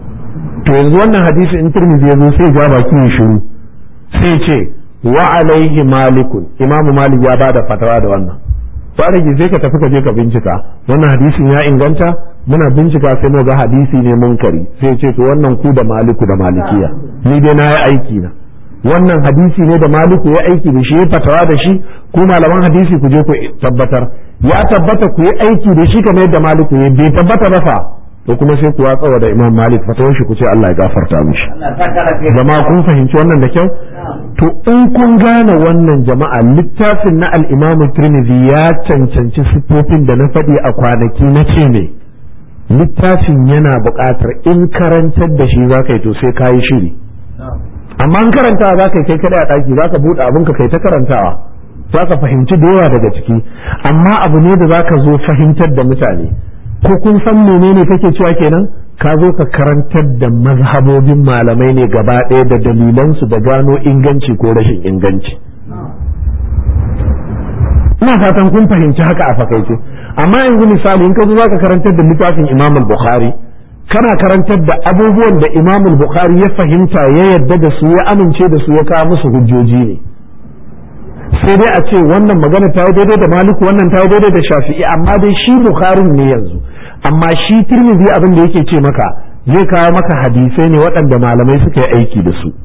to yanzu wannan hadisi in turmizi ya zo sai ja baki ya shiru sai ce wa alaihi malikun imamu malik ya bada fatawa da wannan farage sai ka tafi ka je ka bincika wannan hadisin ya inganta muna bincika sai mu ga hadisi ne munkari sai ce to wannan ku da maliku da malikiya ni dai na yi aiki na wannan hadisi ne da maliku ya aiki da shi ya fatawa da shi ku malaman hadisi ku je ku tabbatar ya tabbata ku yi aiki da shi kamar yadda maliku ya bai tabbata ba fa to kuma sai ku watsawa da imam malik fatawar shi ku ce Allah ya gafarta mishi jama'a kun fahimci wannan da kyau to in kun gane wannan jama'a littafin na al-imam tirmidhi ya cancanci sifofin da na faɗi a kwanaki na ce ne littafin yana buƙatar in karantar da shi zaka yi to sai ka yi shiri amma an karantawa za ka yi kai kada a ɗaki za ka buɗe abin ka kai ta karantawa za ka fahimci da yawa daga ciki amma abu ne da za ka zo fahimtar da mutane ko kun san menene kake cewa kenan ka zo ka karantar da mazhabobin malamai ne gaba ɗaya da dalilansu da gano inganci ko rashin inganci ina fatan kun fahimci haka a fakaice amma yanzu misali in ka zo zaka karantar da littafin Imam al-Bukhari kana karantar da abubuwan da Imam al-Bukhari ya fahimta ya yadda da su ya amince da su ya kawo musu hujjoji ne sai dai a ce wannan magana ta yi daidai da Maliku wannan ta yi daidai da Shafi'i amma dai shi Bukhari ne yanzu amma shi Tirmidhi abin da yake ce maka zai kawo maka hadisai ne waɗanda malamai suka yi aiki da su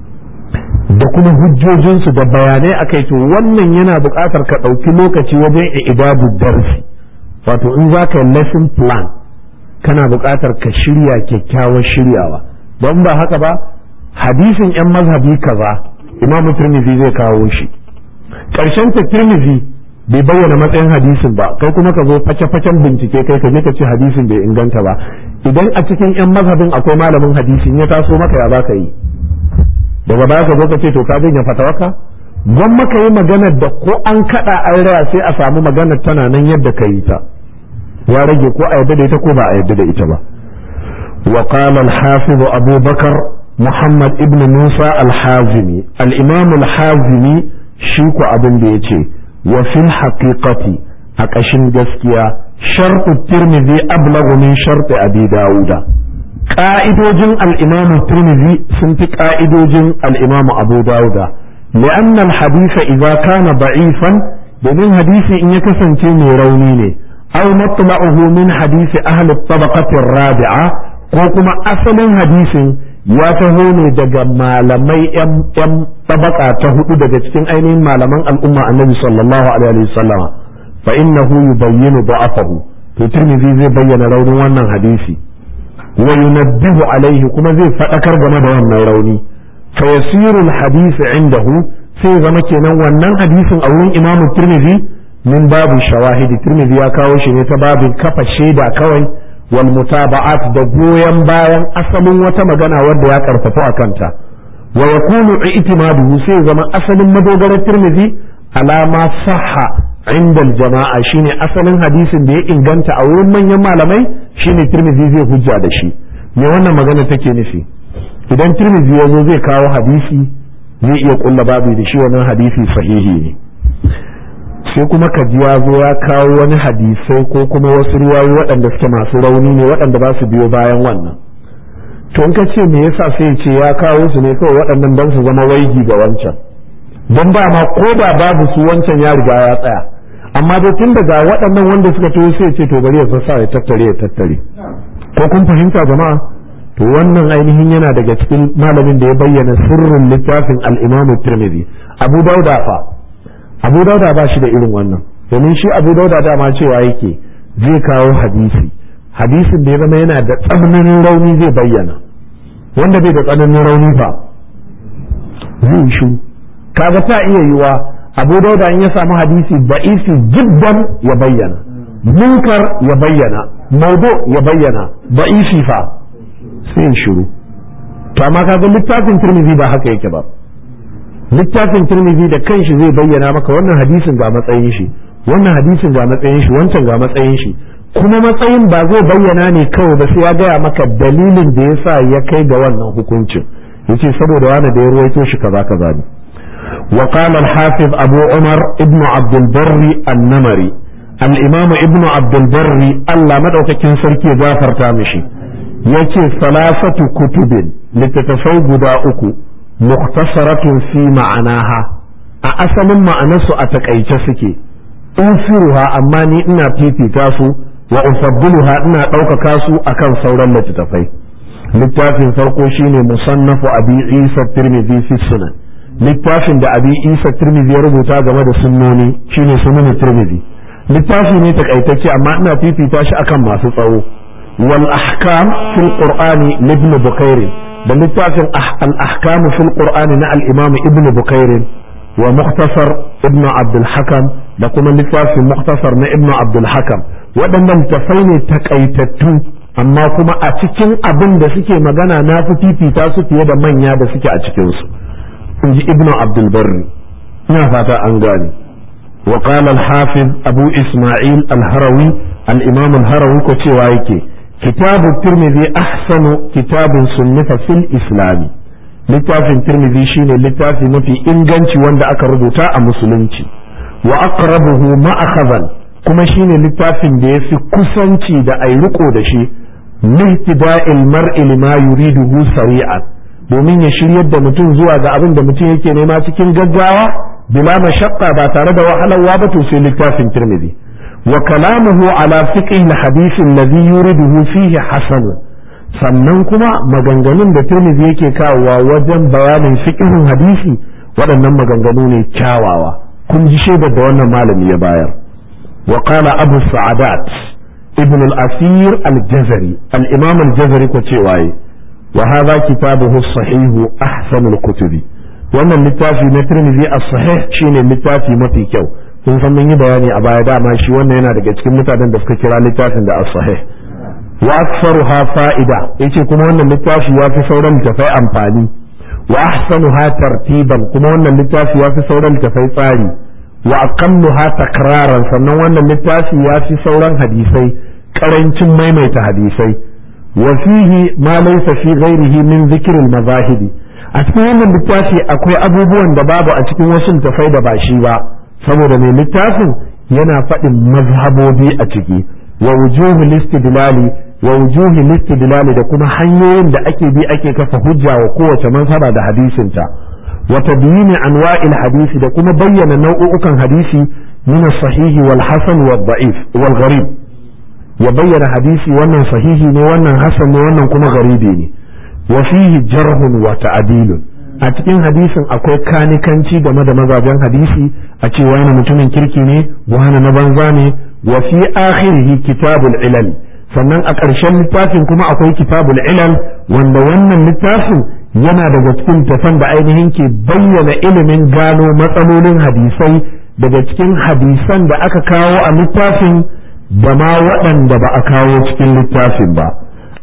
da kuma hujjojinsu da bayanai a kai to wannan yana buƙatar ka ɗauki lokaci wajen idadu darsi wato in za ka yi lesson plan kana buƙatar ka shirya kyakkyawar shiryawa don ba haka ba hadisin 'yan mazhabi kaza imam tirmidhi zai kawo shi ƙarshen ta tirmidhi bai bayyana matsayin hadisin ba kai kuma ka zo face-facen bincike kai ka je ka ce hadisin bai inganta ba idan a cikin 'yan mazhabin akwai malamin hadisin ya taso maka ya za ka yi daga baya ka zo ka ce to ka janye fatawaka gwan maka yi maganar da ko an kada an raya sai a samu maganar tana nan yadda ka yi ta ya rage ko a yadda da ita ko ba a yadda da ita ba wa qala al-hafiz Abu Bakar Muhammad ibn Musa al-Hazimi al-Imam al-Hazimi shi ko abin da yace wa fil haqiqati a kashin gaskiya shartu Tirmidhi ablagu min sharti Abi Dawuda ƙa'idojin al'imamu Tirmidhi sun fi ƙa'idojin al'imamu Abu Dawuda, li'an al-hadisa idza kana ba'ifan domin hadisi in ya kasance mai rauni ne, aw matla'uhu min hadisi ahli tabaqati rabi'a ko kuma asalin hadisin ya taho ne daga malamai yan tabaka ta hudu daga cikin ainihin malaman al'umma annabi sallallahu alaihi wasallama fa innahu yubayyinu da'afahu to Tirmidhi zai bayyana raunin wannan hadisi wa yunabbihu alaihi kuma zai faɗakar game da wannan rauni fa yasiru alhadith indahu sai zama kenan wannan hadisin a wurin imamu tirmidhi min babu shawahidi tirmidhi ya kawo shi ne ta babin kafa shaida kawai wal mutaba'at da goyon bayan asalin wata magana wadda ya karfafa a kanta wa yakunu i'timaduhu sai zama asalin madogarar tirmidhi alama sahha inda jama'a shine asalin hadisin da ya inganta a wurin manyan malamai shine tirmidhi zai hujja da shi me wannan magana take nufi idan tirmidhi ya zo zai kawo hadisi zai iya kulla babu da shi wannan hadisi sahihi ne sai kuma ka ji ya zo ya kawo wani hadisai ko kuma wasu riwayoyi waɗanda suke masu rauni ne waɗanda ba su biyo bayan wannan to in ka ce me yasa sai ce ya kawo su ne kawai waɗannan don su zama waigi ga wancan don ba ma ko da babu su wancan ya riga ya tsaya amma dai tun daga waɗannan wanda suka taho sai ce to bari ya sassa ya tattare ya tattare ko kun fahimta jama'a to wannan ainihin yana daga cikin malamin da ya bayyana sirrin littafin al-Imam Tirmidhi Abu Dauda fa Abu Dauda ba shi da irin wannan domin shi Abu Dauda dama cewa yake zai kawo hadisi hadisin da ya zama yana da tsananin rauni zai bayyana wanda bai da tsananin rauni fa zai shi kaga ta iya yiwa abu dauda in ya samu hadisi da'isi jiddan ya bayyana munkar ya bayyana maudu ya bayyana da'isi fa sai shiru to amma kaga littafin tirmidhi ba haka yake ba littafin tirmidhi da kanshi zai bayyana maka wannan hadisin ga matsayin shi wannan hadisin ga matsayin shi wancan ga matsayin shi kuma matsayin ba zai bayyana ne kawai ba sai ya gaya maka dalilin da yasa ya kai ga wannan hukuncin yace saboda wani da ya ruwaito shi kaza kaza ne وقال الحافظ أبو عمر ابن عبد البر النمري الإمام ابن عبد البر الله مدعوك كن سركي جافر تامشي yace salasatu kutubin littattafai guda uku mukhtasaratun fi ma'anaha a asalin ma'anarsu a takaice suke infiruha amma ni ina fifita su wa ufaddiluha ina ɗaukaka su akan sauran littattafai littafin farko shine musannafu abi isa tirmidhi fi sunan littafin da abi isa tirmidhi ya rubuta game da sunnoni shine sunan tirmidhi littafi ne takaitacce amma ina fifita shi akan masu tsawo wal ahkam fil qur'ani ibn bukair da littafin al ahkam fil qur'ani na al imam ibn bukair wa mukhtasar ibn abdul hakam da kuma littafin mukhtasar na ibn abdul hakam waɗannan tafai ne takaitattu amma kuma a cikin abin da suke magana na fi fifita su fiye da manya da suke a cikinsu in ji ibn abdul barri ina fata an gane وقال الحافظ أبو إسماعيل الهروي الإمام الهروي كتوايك كتاب الترمذي أحسن كتاب صنف في الإسلام littafin tirmidhi shine littafi mafi inganci wanda aka rubuta a musulunci wa aqrabuhu ma'akhadhan kuma shine littafin da yafi kusanci da ai riko da shi lihtida'il mar'i lima yuriduhu sari'an domin ya shiryar da mutum zuwa ga abin da mutum yake nema cikin gaggawa bila mashaqqa ba tare da wahalarwa ba to sai littafin tirmidhi wa kalamuhu ala fiqh al-hadith alladhi yuriduhu fihi hasan sannan kuma maganganun da tirmidhi yake kawowa wajen bayanin fiqhin hadisi waɗannan maganganu ne kyawawa kun ji shaidar da wannan malami ya bayar wa qala abu sa'adat ibn al-asir al-jazari al-imam al-jazari ko cewa wa hadha kitabuhu as-sahih ahsan al-kutubi wannan littafi na tirmidhi as-sahih shine littafi mafi kyau kun san mun yi bayani a baya dama shi wannan yana daga cikin mutanen da suka kira littafin da as-sahih wa aktsaruha fa'ida yace kuma wannan littafi ya fi sauran littafai amfani wa ahsanuha tartiban kuma wannan littafi ya fi sauran littafai tsari wa aqalluha takraran sannan wannan littafi ya fi sauran hadisai karancin maimaita hadisai wa fihi ma laysa fi ghairihi min dhikril mazahibi a cikin wannan littafi akwai abubuwan da babu a cikin wasu littafai da ba shi ba saboda mai littafin yana faɗin mazhabobi a ciki wa wujuhu listidlali wa wujuhi listidlali da kuma hanyoyin da ake bi ake kafa hujja wa kowace mazhaba da hadisinta wa tabyini anwa'il hadisi da kuma bayyana nau'ukan hadisi min sahihi wal hasan wal da'if wal gharib ya bayyana hadisi wannan sahihi ne wannan hasan ne wannan kuma garibi ne wa fihi jarhun wa ta'dilun a cikin hadisin akwai kanikanci game da mazajen hadisi a ce wani mutumin kirki ne wani na banza ne wa fi akhirihi kitabul ilal sannan a ƙarshen littafin kuma akwai kitabul ilal wanda wannan littafin yana daga cikin tafan da ainihin ke bayyana ilimin gano matsalolin hadisai daga cikin hadisan da aka kawo a littafin da ma waɗanda ba a kawo cikin littafin ba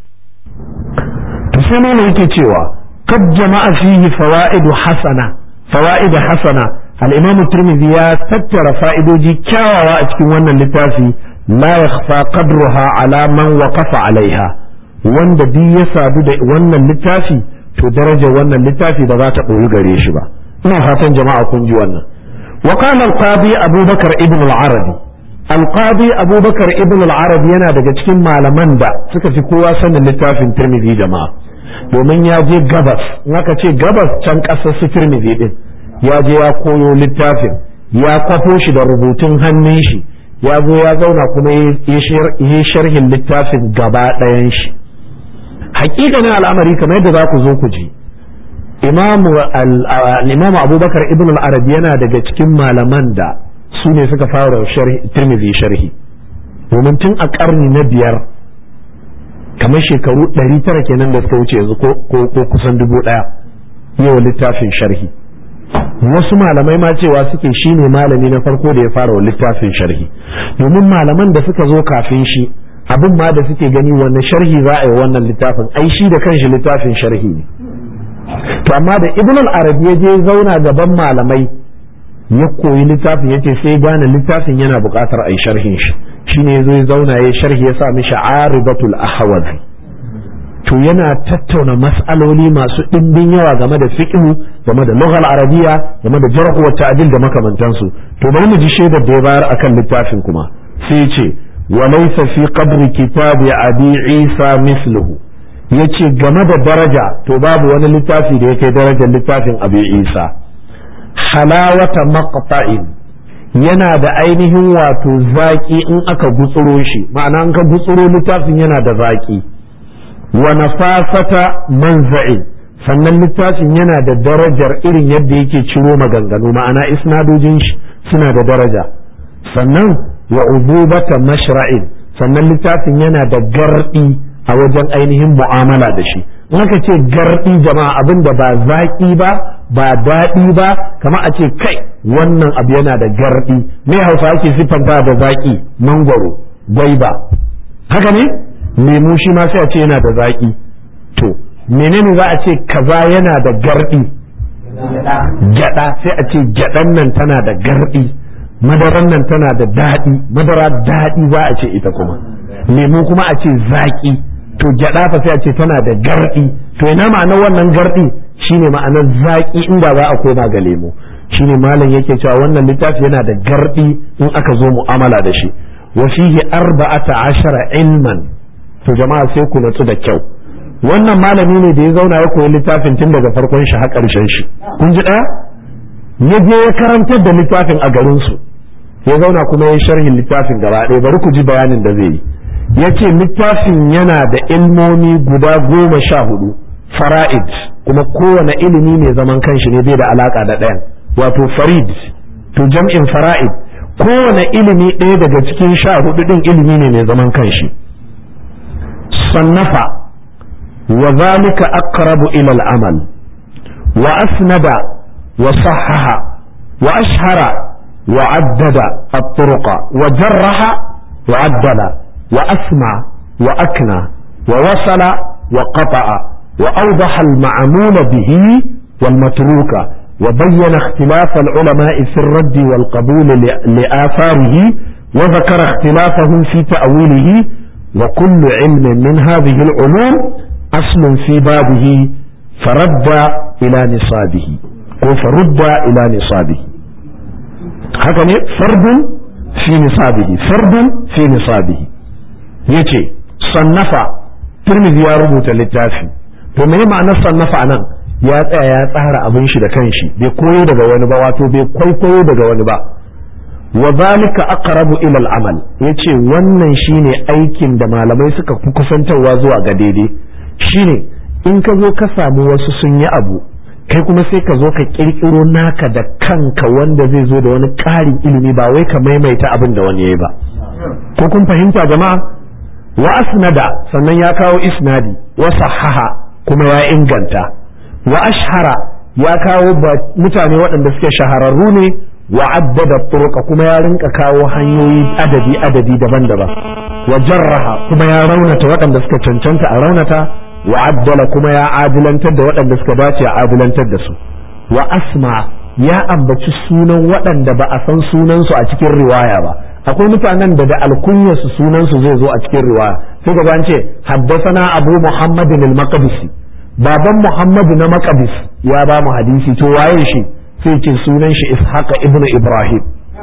to sai ne yake cewa kad jama'a fihi fawaidu hasana fawaidu hasana al-imam tirmidhi ya tattara fa'idoji kyawawa a cikin wannan littafi la yakhfa qadruha ala man waqafa alaiha wanda duk ya sadu da wannan littafi to darajar wannan littafi ba za ta ɓoyi gare shi ba ina fatan jama'a kun ji wannan wa qala al-qadi abubakar ibn al-arabi al-qadi abubakar ibn al-arabi yana daga cikin malaman da suka fi kowa sanin littafin tirmidhi jama'a domin ya je gabas in aka ce gabas can ƙasar su tirmidhi din ya je ya koyo littafin ya kwafo shi da rubutun hannun shi ya zo ya zauna kuma ya sharhin littafin gaba ɗayan shi hakikanin al'amari kamar yadda za ku zo ku ji imam abubakar ibn al-arabi yana daga cikin malaman da su ne suka fara tirmidhi sharhi domin tun a karni na biyar kamar shekaru 900 kenan da suka wuce yanzu ko kusan dubu ɗaya yau littafin sharhi wasu malamai ma cewa suke shi ne malami na farko da ya fara wa littafin sharhi domin malaman da suka zo kafin shi abin ma da suke gani wannan sharhi za a yi wannan littafin ai shi da kanshi littafin sharhi ne to amma da ibn al-arabi ya je zauna gaban malamai ya koyi littafin yace sai gane littafin yana buƙatar a yi sharhin shi shine yazo ya zauna ya sharhi ya sa mishi aribatul ahwazi to yana tattauna mas'aloli masu ɗimbin yawa game da fiqhu game da lughal arabiya game da jarh wa ta'dil da makamantansu to bari mu ji shaidar da ya bayar akan littafin kuma sai ce wa laysa fi qabri kitabi abi isa misluhu ya ce game da daraja to babu wani littafi da ya kai darajar littafin abu isa halawata maqta'in yana da ainihin wato zaƙi in aka gutsuro shi ma'ana in ka gutsuro littafin yana da zaƙi wa nafasata manza'in sannan littafin yana da darajar irin yadda yake ciro maganganu ma'ana isnadojin shi suna da daraja sannan wa ububata mashra'in sannan littafin yana da gardi a wajen ainihin mu'amala da shi in aka ce gardi jama'a abin da ba zaƙi ba ba daɗi ba kama a ce kai wannan abu yana da gardi me hausa ake siffanta da zaƙi mangwaro gwaiba haka ne lemu shi ma sai a ce yana da zaƙi to menene za a ce kaza yana da gardi gyada sai a ce gyadan nan tana da gardi madaran nan tana da daɗi madara daɗi za a ce ita kuma lemu kuma a ce zaƙi to gyada fa sai a ce tana da gardi to ina ma'anar wannan gardi shine ma'anar zaƙi inda za a koma ga lemu shine malam yake cewa wannan littafi yana da gardi in aka zo mu'amala da shi wa fihi arba'ata ashara ilman to jama'a sai ku natsu da kyau wannan malami ne da ya zauna ya koyi littafin tun daga farkon shi har ƙarshen shi kun ji ɗaya ya je ya karantar da littafin a garin su ya zauna kuma ya sharhin littafin gaba ɗaya bari ku ji bayanin da zai yi ya ce littafin yana da ilmomi guda goma sha hudu fara'id kuma kowane ilimi mai zaman kanshi ne bai da alaka da ɗayan wato farid to jam'in fara'id kowane ilimi ɗaya daga cikin sha hudu ɗin ilimi ne mai zaman kanshi sannafa wa zalika aqrabu ila al-amal wa asnada wa sahhaha wa ashhara wa addada at-turuqa wa jarraha wa addala wa asma wa akna wa wasala wa qata'a wa awdaha al-ma'mul bihi wal matruka وبين اختلاف العلماء في الرد والقبول لآثاره وذكر اختلافهم في تأويله وكل علم من هذه العلوم أصل في بابه فرد إلى نصابه فرد إلى نصابه هكذا فرد في نصابه فرد في نصابه يتي صنف ترمذي يا ربوت للتافي فما معنى صنف عنه ya tsaya ya tsara abin shi da kanshi bai koyo daga wani ba wato bai kwaikwayo daga wani ba wa zalika aqrabu ila al-amal yace wannan shine aikin da malamai suka fi kusantarwa zuwa ga daidai shine in ka zo ka samu wasu sun yi abu kai kuma sai ka zo ka kirkiro naka da kanka wanda zai zo da wani ƙarin ilimi ba wai ka maimaita abin da wani yayi ba ko kun fahimta jama'a wa asnada sannan ya kawo isnadi wa sahaha kuma ya inganta wa ashhara ya kawo mutane waɗanda suke shahararru ne wa addada turuka kuma ya rinka kawo hanyoyi adadi adadi daban-daban wa jarraha kuma ya raunata waɗanda suka cancanta a raunata wa addala kuma ya adilantar da waɗanda suka dace a adilantar da su wa asma ya ambaci sunan waɗanda ba a san sunansu a cikin riwaya ba akwai mutanen da da alkunyarsu sunansu zai zo a cikin riwaya sai ga an ce haddasana abu muhammadin al-maqdisi baban muhammadu na maqdis ya ba mu hadisi to waye shi sai ce sunan shi ishaqa ibn ibrahim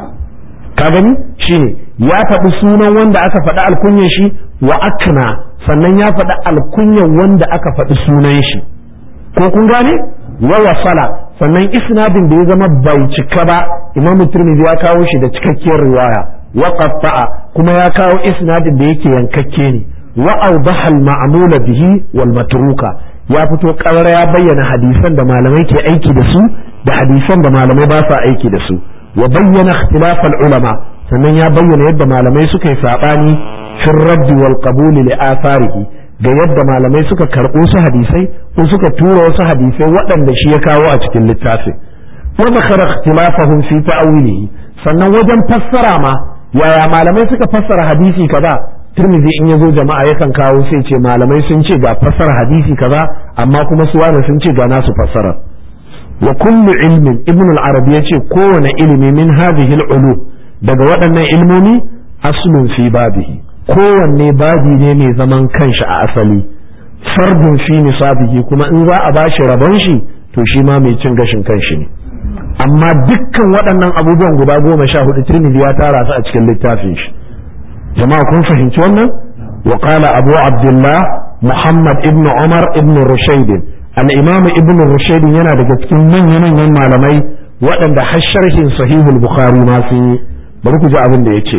ka gani shine ya faɗi sunan wanda aka faɗi alkunyar shi wa akna sannan ya faɗi alkunyar wanda aka faɗi sunan shi ko kun gane wa wasala sannan isnadin da ya zama bai cika ba imam turmizi ya kawo shi da cikakkiyar riwaya wa qatta'a kuma ya kawo isnadin da yake yankakke ne wa awdaha al-ma'mula bihi wal matruka ya fito ƙarar ya bayyana hadisan da malamai ke aiki da su da hadisan da malamai ba sa aiki da su wa bayyana ikhtilafal ulama sannan ya bayyana yadda malamai suka yi sabani fil radd wal qabul li atharihi ga yadda malamai suka karɓo su hadisai ko suka tura wasu hadisai waɗanda shi ya kawo a cikin littafin wa zakara ikhtilafahum fi ta'wilihi sannan wajen fassara ma yaya malamai suka fassara hadisi kaza Tirmidhi in ya zo jama'a yakan kawo sai ce malamai sun ce ga fassara hadisi kaza amma kuma su wani sun ce ga nasu fassara wa kullu ilmin ibn al-arabi yace kowane ilimi min hadhihi al-ulu daga waɗannan ilmomi aslun fi babihi kowanne babi ne mai zaman kanshi a asali fardun fi nisabihi kuma in za a bashi rabon shi to shi ma mai cin gashin kanshi ne amma dukkan waɗannan abubuwan guda goma sha hudu Tirmidhi ya tara su a cikin littafin shi jama'a kun fahimci wannan wa qala abu abdullah muhammad ibn umar ibn rushayd al-imam ibn rushayd yana daga cikin manyan manyan malamai waɗanda har sharhin sahihul bukhari ma sun yi bari ku ji abin da yace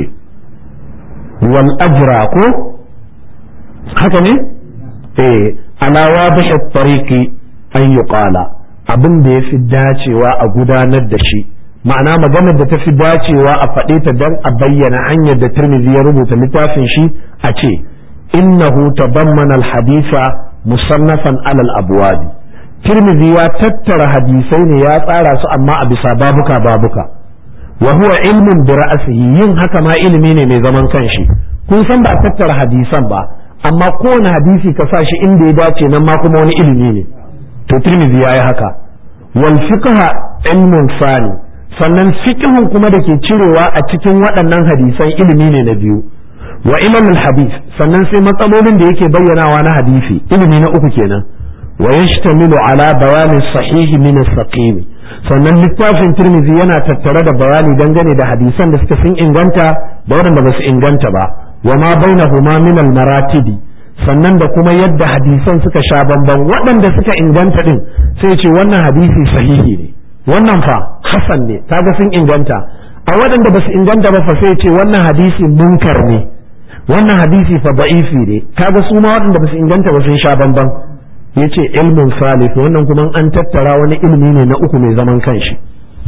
wal ajra ko haka ne eh ala wadih at-tariqi an yuqala abin da yafi dacewa a gudanar da shi ma'ana maganar da tafi dacewa a faɗe ta dan a bayyana hanyar da Tirmidhi ya rubuta littafin shi a ce innahu tabammana al-haditha musannafan ala al-abwab Tirmidhi ya tattara hadisai ne ya tsara su amma a bisa babuka babuka wa huwa ilmun bi ra'sihi yin haka ma ilimi ne mai zaman kanshi kun san ba a tattara hadisan ba amma kowane hadisi ka sa shi inda ya dace nan ma kuma wani ilimi ne to Tirmidhi yayi haka wal fiqha ilmun sani sannan fiqhun kuma da ke cirewa a cikin waɗannan hadisan ilimi ne na biyu wa ilmul hadis sannan sai matsalolin da yake bayyanawa na hadisi ilimi na uku kenan wa yashtamilu ala bayani sahihi min as-saqim sannan littafin Tirmidhi yana tattare da bayani dangane da hadisan da suka sun inganta da waɗanda ba su inganta ba wa ma bainahuma min al-maratibi sannan da kuma yadda hadisan suka sha bamban waɗanda suka inganta din sai ce wannan hadisi sahihi ne wannan fa hasan ne kaga sun inganta a waɗanda ba su inganta ba fa sai ce wannan hadisi munkar ne wannan hadisi fa da'ifi ne kaga su ma waɗanda ba su inganta ba sun sha bamban yace ilmin salih wannan kuma an tattara wani ilmi ne na uku mai zaman kanshi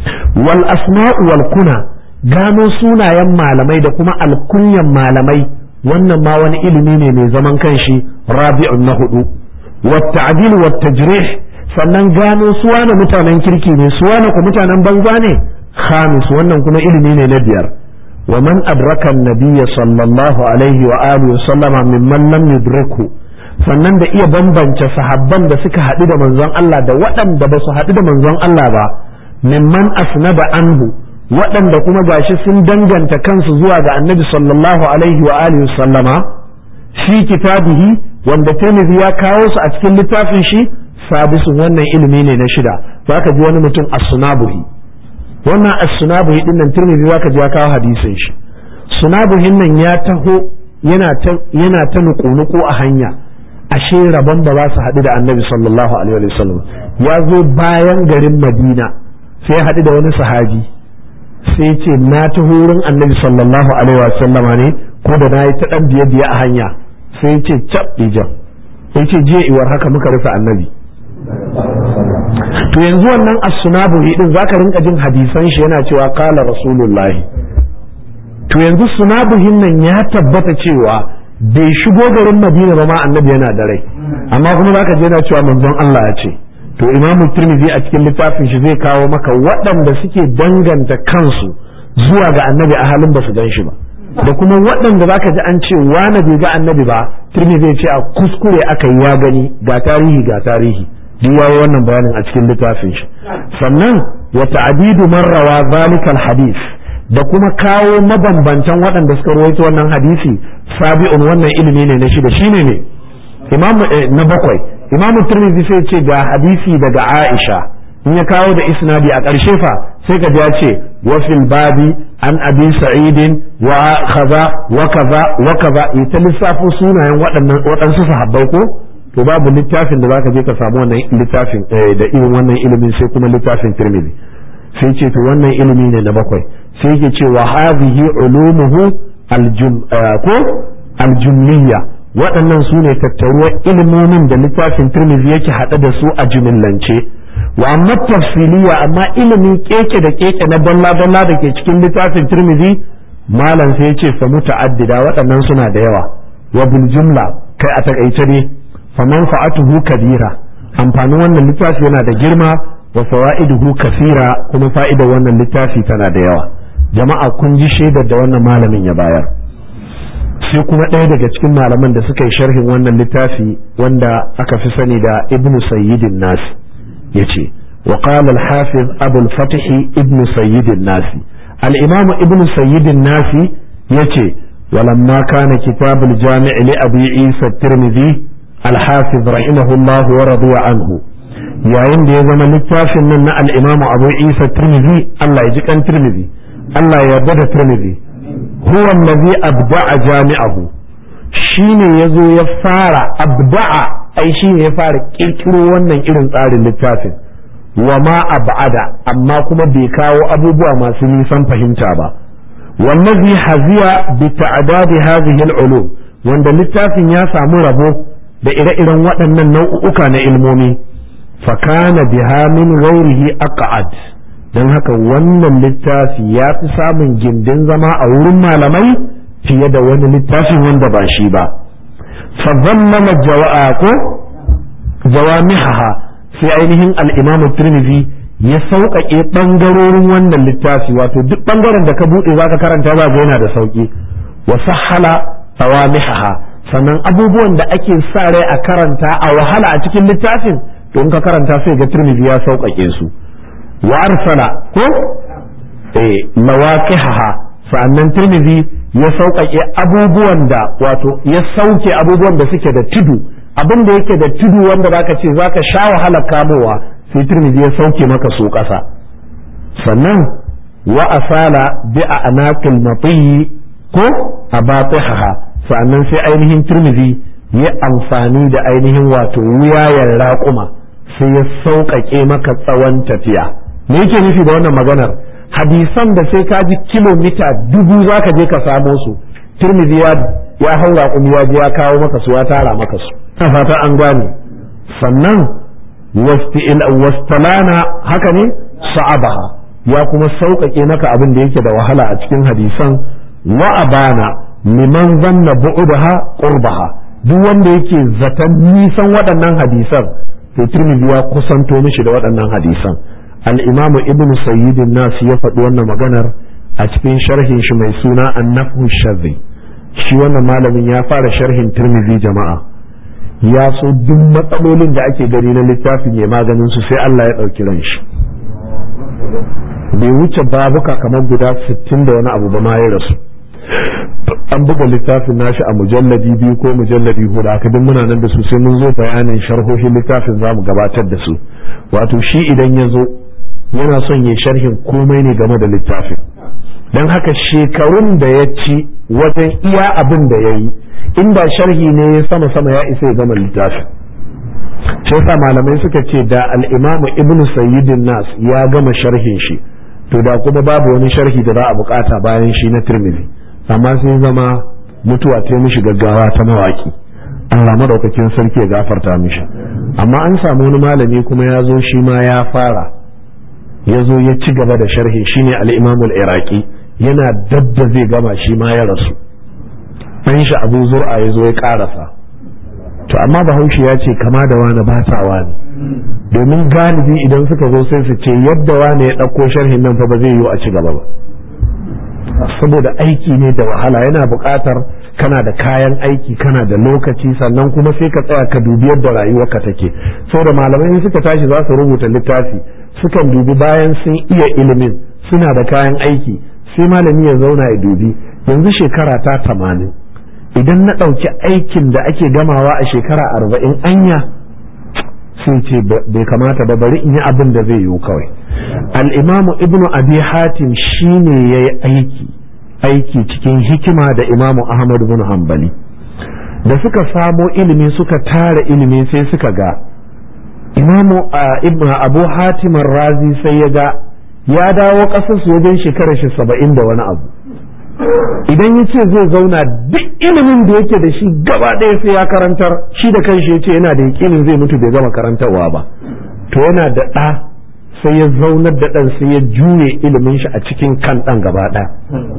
wal asma'u wal kuna gano sunayen malamai da kuma alkunyan malamai wannan ma wani ilimi ne mai zaman kanshi rabi'un na hudu wat ta'dil wat tajrih sannan gano su wane mutanen kirki ne su wane ku mutanen banza ne khamis wannan kuma ilimi ne na biyar wa man adraka nabiyya sallallahu alaihi wa alihi wa sallama mimman lam yudriku sannan da iya bambance sahabban da suka haɗu da manzon Allah da waɗanda ba su haɗu da manzon Allah ba mimman asnada anhu waɗanda kuma gashi sun danganta kansu zuwa ga annabi sallallahu alaihi wa alihi wa sallama fi kitabihi wanda Tirmidhi ya kawo su a cikin littafin shi sabisun wannan ilimi ne na shida zaka ji wani mutum as-sunabuhi wannan as-sunabuhi din nan Tirmidhi zaka ji ya kawo hadisin shi sunabuhin nan ya taho yana ta yana ta nuku a hanya ashe rabon ba za su haɗu da annabi sallallahu alaihi wa sallam ya zo bayan garin madina sai haɗu da wani sahabi sai ce na ta wurin annabi sallallahu alaihi wa sallama ne ko da na yi ta ɗan biye biye a hanya sai ce cap ijan sai ce je iwar haka muka rufe annabi to yanzu wannan as-sunabu din zaka rinka jin hadisan shi yana cewa qala rasulullahi to yanzu sunabuhin nan ya tabbata cewa bai shigo garin madina ba ma annabi yana da rai amma kuma zaka je yana cewa manzon Allah ya ce to imamu tirmidhi a cikin littafin shi zai kawo maka waɗanda suke danganta kansu zuwa ga annabi a halin ba su gan shi ba da kuma waɗanda zaka ji an ce wani bai ga annabi ba tirmidhi zai ce a kuskure aka yi ya gani ga tarihi ga tarihi duk yayi wannan bayanin a cikin littafin shi sannan wa ta'didu man rawa zalikal hadith da kuma kawo mabambantan waɗanda suka rawaito wannan hadisi sabi'un wannan ilimi ne na shida shine ne imamu na bakwai imamu tirmidhi sai ce ga hadisi daga aisha in ya kawo da isnadi a ƙarshe fa sai ka ji ya ce wa fil babi an abi sa'idin wa kaza wa kaza wa kaza ita lissafo sunayen waɗannan waɗansu sahabbai ko to babu littafin da zaka je ka samu wannan littafin da irin wannan ilimin sai kuma littafin tirmidhi sai ce to wannan ilimi ne na bakwai sai yake ce wa hadhihi ulumuhu aljum ko aljumliya waɗannan su ne tattaruwar ilimomin da littafin tirmidhi yake haɗe da su a jumillance wa amma tafsiliya amma ilimin keke da keke na dalla dalla da ke cikin littafin tirmidhi malam sai ce fa muta'addida waɗannan suna da yawa wa bil jumla kai a takaice ne fa manfa'atuhu kabira amfanin wannan littafi yana da girma wa fawaiduhu kasira kuma fa'idar wannan littafi tana da yawa jama'a kun ji shaidar da wannan malamin ya bayar sai kuma ɗaya daga cikin malaman da suka yi sharhin wannan littafi wanda aka fi sani da ibn sayyidin nas ya ce wa qala al-hafiz abu al-fatih ibn sayyidin nas al-imam ibn sayyidin nas yace ولما كان كتاب الجامع لأبي عيسى الترمذي الحافظ رحمه الله ورضي عنه yayin da ya zama littafin nan na al'imamu abu isa tirmidhi Allah ya ji kan tirmidhi Allah ya yarda da tirmidhi huwa allazi abda'a jami'ahu shine ya zo ya fara abda'a ai shine ya fara kirkiro wannan irin tsarin littafin wa ma ab'ada amma kuma bai kawo abubuwa masu nisan fahimta ba wallazi haziya bi ta'dadi hadhihi al-ulum wanda littafin ya samu rabo da ire-iren waɗannan nau'uka na ilmomi fakana biha min ghairihi aqad dan haka wannan littafi ya fi samun gindin zama a wurin malamai fiye da wani littafin wanda ba shi ba fa zammama jawa'a ko jawamihaha sai ainihin al-imam tirmidhi ya sauƙaƙe ɓangarorin wannan littafi wato duk ɓangaren da ka buɗe za ka karanta za ga yana da sauƙi wa sahala tawamihaha sannan abubuwan da ake sa rai a karanta a wahala a cikin littafin to in ka karanta sai ga tirmidhi ya sauƙaƙe su wa arsala ko eh mawaqihaha sannan tirmidhi ya sauƙaƙe abubuwan da wato ya sauke abubuwan da suke da tudu abin da yake da tudu wanda zaka ce zaka sha wahala kamowa sai tirmidhi ya sauke maka su ƙasa sannan wa asala bi anaqil matiyi ko abatihaha sannan sai ainihin tirmidhi ya amfani da ainihin wato wuyayen raƙuma sai ya sauƙaƙe maka tsawon tafiya me yake nufi da wannan maganar hadisan da sai ka ji kilomita dubu za ka je ka samo su tirmidhi ya ya hau raƙumi ya je ya kawo maka su ya tara maka su ta fata an gane sannan wastalana haka ne sa'abaha ya kuma sauƙaƙe maka abin da yake da wahala a cikin hadisan wa abana liman zanna bu'udaha qurbaha duk wanda yake zaton nisan waɗannan hadisan to tirmidhi ya kusanto mishi da waɗannan hadisan al-imam ibnu sayyid nas ya faɗi wannan maganar a cikin sharhin shi mai suna an-nafhu shadhi shi wannan malamin ya fara sharhin tirmidhi jama'a ya so duk matsalolin da ake gani na littafin ya maganin su sai Allah ya ɗauki ran shi bai wuce babuka kamar guda 60 da wani abu ba ma ya rasu an buga littafin nashi a mujalladi biyu ko mujalladi hudu haka duk muna nan da su sai mun zo bayanin sharhohin littafin za mu gabatar da su wato shi idan ya zo yana son ya sharhin komai ne game da littafin don haka shekarun da ya ci wajen iya abin da ya yi inda sharhi ne ya sama sama ya isa ya gama littafin sai sa malamai suka ce da al'imamu ibnu sayyidin nas ya gama sharhin shi to da kuma babu wani sharhi da za a bukata bayan shi na tirmidhi amma sai zama mutuwa ta mishi gaggawa ta mawaki Allah madaukakin sarki ya gafarta mishi amma an samu wani malami kuma ya zo shi ma ya fara ya zo ya ci gaba da sharhi shine al-Imam al-Iraqi yana dabda zai gama shi ma ya rasu dan shi Abu Zur'a ya zo ya karasa to amma Bahaushe ya ce kama da wani ba ta wani domin galibi idan suka zo sai su ce yadda wani ya ɗauko sharhin nan fa ba zai yiwu a ci gaba ba saboda aiki ne da wahala yana buƙatar kana da kayan aiki kana da lokaci sannan kuma sai ka tsaya ka dubi yadda rayuwarka take saboda malamai suka tashi za su rubuta littafi sukan dubi bayan sun iya ilimin suna da kayan aiki sai malami ya zauna ya dubi yanzu shekara ta tamanin idan na ɗauki aikin da ake gamawa a shekara arba'in anya sai ce bai kamata ba bari in yi abin da zai yiwu kawai al'imamu ibnu abi hatim shine ya yi aiki aiki cikin hikima da imamu ahmad bin hanbali da suka samo ilimi suka tara ilimi sai suka ga imamu ibnu abu hatim razi sai ya ga ya dawo ƙasar su wajen shekarar shi saba'in da wani abu idan ya ce zai zauna duk ilimin da yake da shi gaba ɗaya sai ya karantar shi da kanshi ya ce yana da yakinin zai mutu bai gama karantarwa ba to yana da ɗa sai ya zaunar da ɗan sai ya juye ilimin shi a cikin kan ɗan gaba ɗaya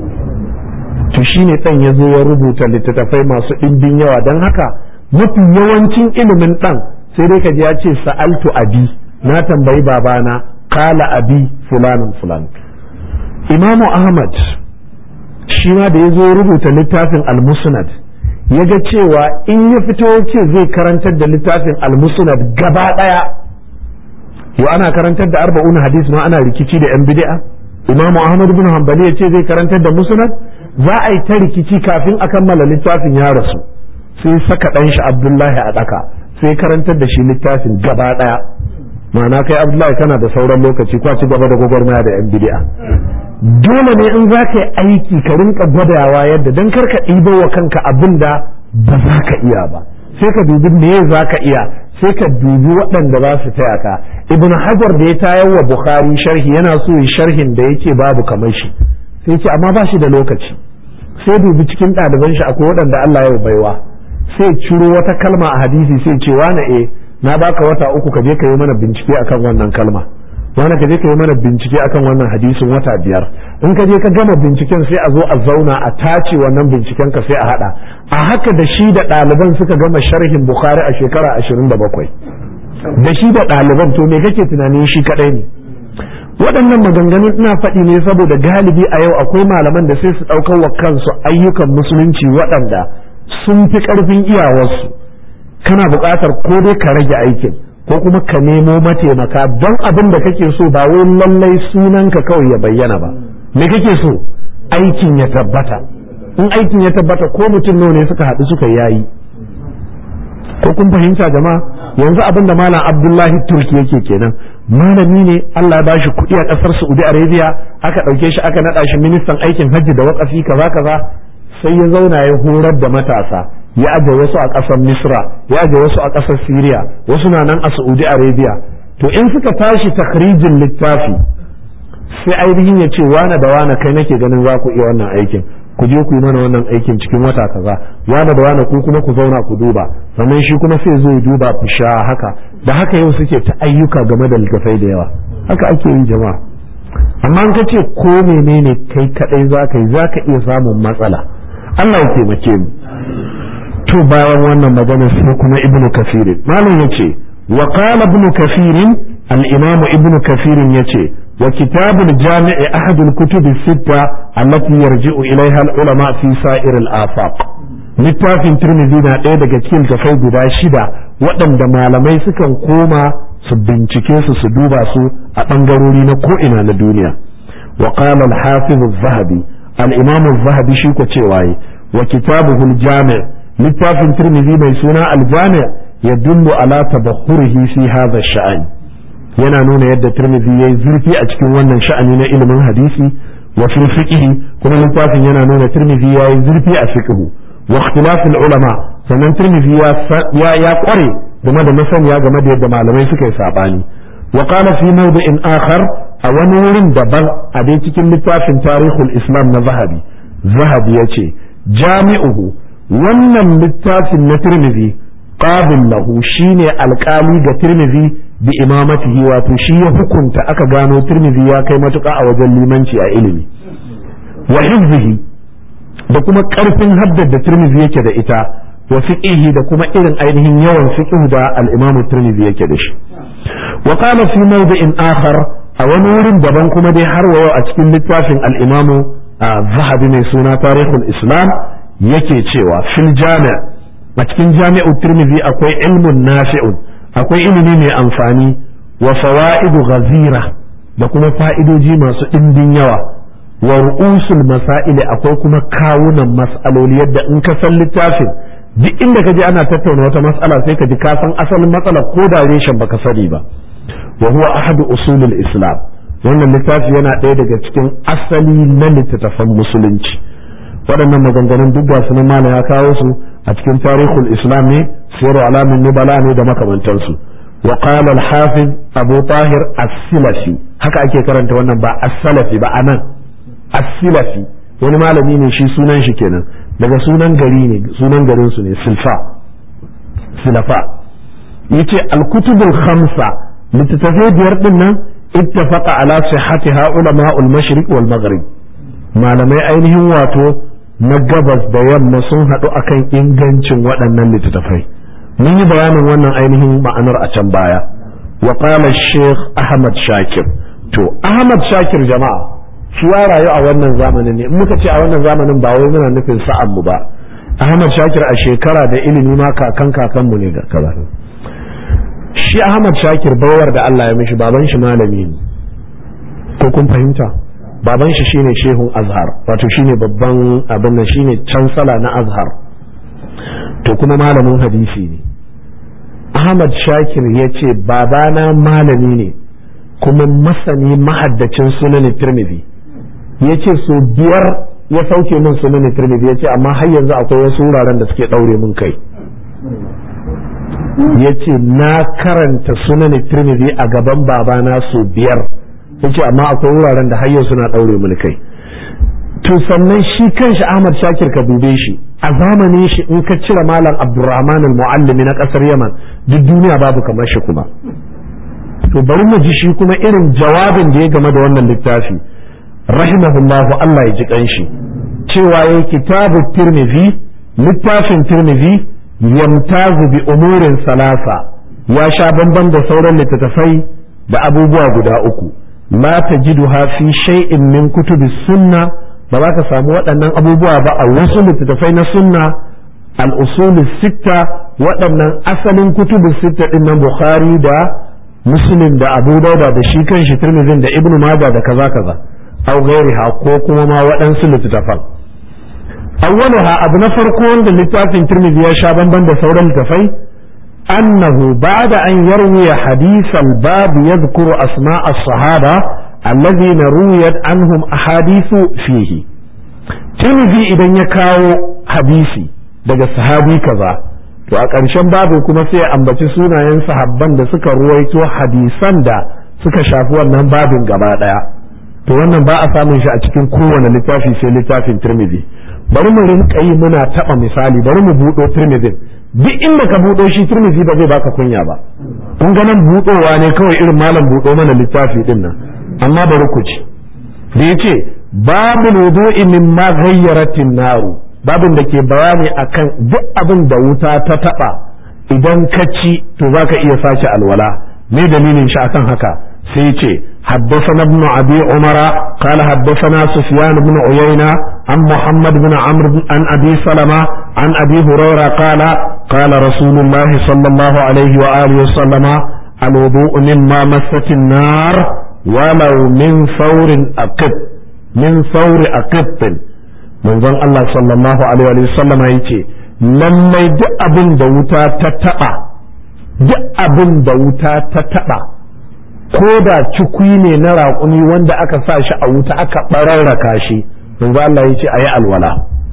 to shi ne ɗan ya zo ya rubuta littattafai masu ɗimbin yawa don haka mafi yawancin ilimin ɗan sai dai ka ji ya ce sa'altu abi na tambayi babana kala abi fulanin fulan imamu ahmad shi ma da ya zo rubuta littafin al-musnad ya ga cewa in ya fito ya ce zai karantar da littafin al-musnad gaba ɗaya yau ana karantar da arba'un hadis ma ana rikici da yan bid'a imam ahmad bin hanbali ya ce zai karantar da musnad za a yi ta rikici kafin a kammala littafin ya rasu sai saka ɗan shi abdullahi a ɗaka sai karantar da shi littafin gaba ɗaya ma'ana kai abdullahi kana da sauran lokaci kwa ci gaba da gwagwarmaya da yan bid'a dole ne in za ka yi aiki ka rinka gwadawa yadda don karka ɗibo wa kanka abin da ba za ka iya ba sai ka dubi me za ka iya sai ka dubi waɗanda za su taya ka ibn hajar da ya tayar wa bukhari sharhi yana so yi sharhin da yake babu kamar shi sai ce amma ba shi da lokaci sai dubi cikin ɗaliban shi akwai waɗanda Allah ya baiwa sai ciro wata kalma a hadisi sai ce wane eh na baka wata uku ka je ka yi mana bincike akan wannan kalma wani ka je ka yi mana bincike akan wannan hadisin wata biyar in ka je ka gama binciken sai a zo a zauna a tace wannan binciken ka sai a hada a haka da shi da ɗaliban suka gama sharhin bukhari a shekara ashirin da bakwai da shi da ɗaliban to me kake tunanin shi kadai ne waɗannan maganganun ina faɗi ne saboda galibi a yau akwai malaman da sai su ɗaukar wa kansu ayyukan musulunci waɗanda sun fi ƙarfin iyawarsu kana buƙatar ko dai ka rage aikin ko kuma ka nemo mataimaka don abin da kake so ba wai lallai sunanka kawai ya bayyana ba me kake so aikin ya tabbata in aikin ya tabbata ko mutum nawa ne suka haɗu suka yayi ko kun fahimta jama'a yanzu abin da malam abdullahi turki yake kenan malami ne allah ya bashi kuɗi a ƙasar saudi arabia aka ɗauke shi aka naɗa shi ministan aikin hajji da waƙafi kaza kaza sai ya zauna ya horar da matasa ya aje wasu a ƙasar misra ya aje wasu a ƙasar syria wasu na nan a saudi arabia to in suka tashi takrijin littafi sai ainihin ya ce wane da wane kai nake ganin za ku iya wannan aikin ku je ku yi mana wannan aikin cikin wata kaza wane da wane ku kuma ku zauna ku duba sannan shi kuma sai zo ya duba ku sha haka da haka yau suke ta ayyuka game da littafai da yawa haka ake yi jama'a amma in ka ce ko menene kai kadai za ka yi za ka iya samun matsala Allah ya taimake mu to bayan wannan magana sai kuma ibnu kafirin malam yace wa qala ibnu kafirin al-imam ibnu kafirin yace wa kitabul jami'i ahad al-kutub as-sitta allati yarji'u ilayha al-ulama fi sa'ir al-afaq littafin tirmidhi na ɗaya daga cikin tafai guda shida waɗanda malamai sukan koma su bincike su su duba su a ɓangarori na ko'ina na duniya wa qala al-hafiz az-zahabi al-imam az-zahabi shi ko cewa wa kitabuhu al-jami' littafin tirmidhi mai suna al-jami' yadullu ala tabahhurihi fi hadha ash-sha'n yana nuna yadda tirmidhi yayi zurfi a cikin wannan sha'ani na ilimin hadisi wa fi fiqh kuma littafin yana nuna tirmidhi yayi zurfi a fiqh wa ikhtilaf al-ulama sannan tirmidhi ya ya kware game da masaniya game da yadda malamai suka yi sabani wa qala fi mawdi'in akhar a wani wurin daban a dai cikin littafin tarihul islam na zahabi zahabi yace jami'uhu wannan littafin na tirmidhi qabil lahu shine alkali ga tirmidhi bi imamatihi wato shi ya hukunta aka gano tirmidhi ya kai matuƙa a wajen limanci a ilimi wa hifzihi da kuma ƙarfin haddar da tirmidhi yake da ita wa fiqihi da kuma irin ainihin yawan fiqh da al-imam tirmidhi yake da shi wa qala fi mawdi'in akhar a wani wurin daban kuma dai har wa a cikin littafin al-imam zahabi mai suna tarihul islam yake cewa fil jami' a cikin jami'u tirmidhi akwai ilmun nafi'un akwai ilimi mai amfani wa fawaidu ghazira da kuma fa'idoji masu ɗimbin yawa wa ru'usul masaili akwai kuma kawunan mas'aloli yadda in ka san littafin duk inda ka je ana tattauna wata mas'ala sai ka ji ka san asalin matsala ko da reshen baka sani ba wa huwa ahadu usulul islam wannan littafi yana ɗaya daga cikin asali na littattafan musulunci waɗannan maganganun duk ga sunan malam ya kawo su a cikin tarihul islam ne siru alamin nubala ne da makamantansu wa qala al-hafiz abu tahir as-silafi haka ake karanta wannan ba as-salafi ba anan as-silafi wani malami ne shi sunan shi kenan daga sunan gari ne sunan garin su ne silfa silafa yace al-kutubul khamsa littattafai biyar din nan ittafaqa ala sihhatiha ulama'ul mashriq wal maghrib malamai ainihin wato na gabas da yamma sun haɗu akan ingancin waɗannan littattafai mun yi bayanin wannan ainihin ma'anar a can baya wa qala sheikh ahmad shakir to ahmad shakir jama'a shi ya rayu a wannan zamanin ne in muka ce a wannan zamanin ba wai muna nufin sa'an mu ba ahmad shakir a shekara da ilimi ma kakan kakan mu ne ga kaza shi ahmad shakir bawar da Allah ya mishi baban shi malami ne ko kun fahimta baban shi shine shehun azhar wato shine babban abin nan shine cansala na azhar to kuma malamin hadisi ne ahmad shakir ya ce babana malami ne kuma masani mahaddacin sunan tirmidhi ya ce so biyar ya sauke min sunan tirmidhi ya ce amma har yanzu akwai wasu wuraren da suke ɗaure min kai ya ce na karanta sunan tirmidhi a gaban babana sau biyar ya ce amma akwai wuraren da har yau suna ɗaure min kai to sannan shi kanshi Ahmad Shakir ka dube shi a zamanin shi in ka cire malam Abdurrahman al-Muallimi na kasar Yaman duk duniya babu kamar shi kuma to bari mu ji shi kuma irin jawabin da ya game da wannan littafi rahimahullahu Allah ya ji kanshi cewa yayi kitabu Tirmidhi littafin Tirmidhi yamtazu bi umurin salasa ya sha bamban da sauran littattafai da abubuwa guda uku la tajiduha fi shay'in min kutubi sunna ba za ka samu waɗannan abubuwa ba a wasu littattafai na sunna al-usul sitta waɗannan asalin kutubu sitta din nan bukhari da muslim da abu dauda da shi kan shi tirmidhin da ibnu majah da kaza kaza aw ghairiha ko kuma ma waɗansu littattafan awwaluha abu na farko wanda littafin tirmidhi ya sha bamban da sauran littattafai annahu ba'da an yarwiya hadith al-bab yadhkuru asma' as-sahaba الذين رويت عنهم أحاديث فيه ترمذي idan ya kawo hadisi daga sahabi kaza to a ƙarshen babu kuma sai ambaci sunayen sahabban da suka ruwaito hadisan da suka shafi wannan babin gaba ɗaya to wannan ba a samun shi a cikin kowane littafi sai littafin tirmidhi bari mu rinka yi muna taɓa misali bari mu buɗo tirmidhin duk inda ka buɗo shi tirmidhi ba zai baka kunya ba kun ga nan buɗowa ne kawai irin malam buɗo mana littafi din nan amma bari ku ci da ya ce babu wudu'i min ma gayyaratin naru babin da ke bayani akan duk abin da wuta ta taba idan ka ci to za ka iya sace alwala me dalilin shi akan haka sai ce حدثنا ابن أبي عمر قال حدثنا سفيان بن عيينة عن محمد بن عمرو عن أبي سلمة عن أبي هريرة قال قال رسول الله صلى الله عليه وآله وسلم الوضوء مما مست النار ولو من ثور أقب من ثور أقب من ظن الله صلى الله عليه وسلم يتي lallai duk abin da wuta ta taɓa duk abin da wuta ta taɓa ko da cikui ne na raƙumi wanda aka sa shi a wuta aka ɓararraka shi manzo Allah ya ce a yi alwala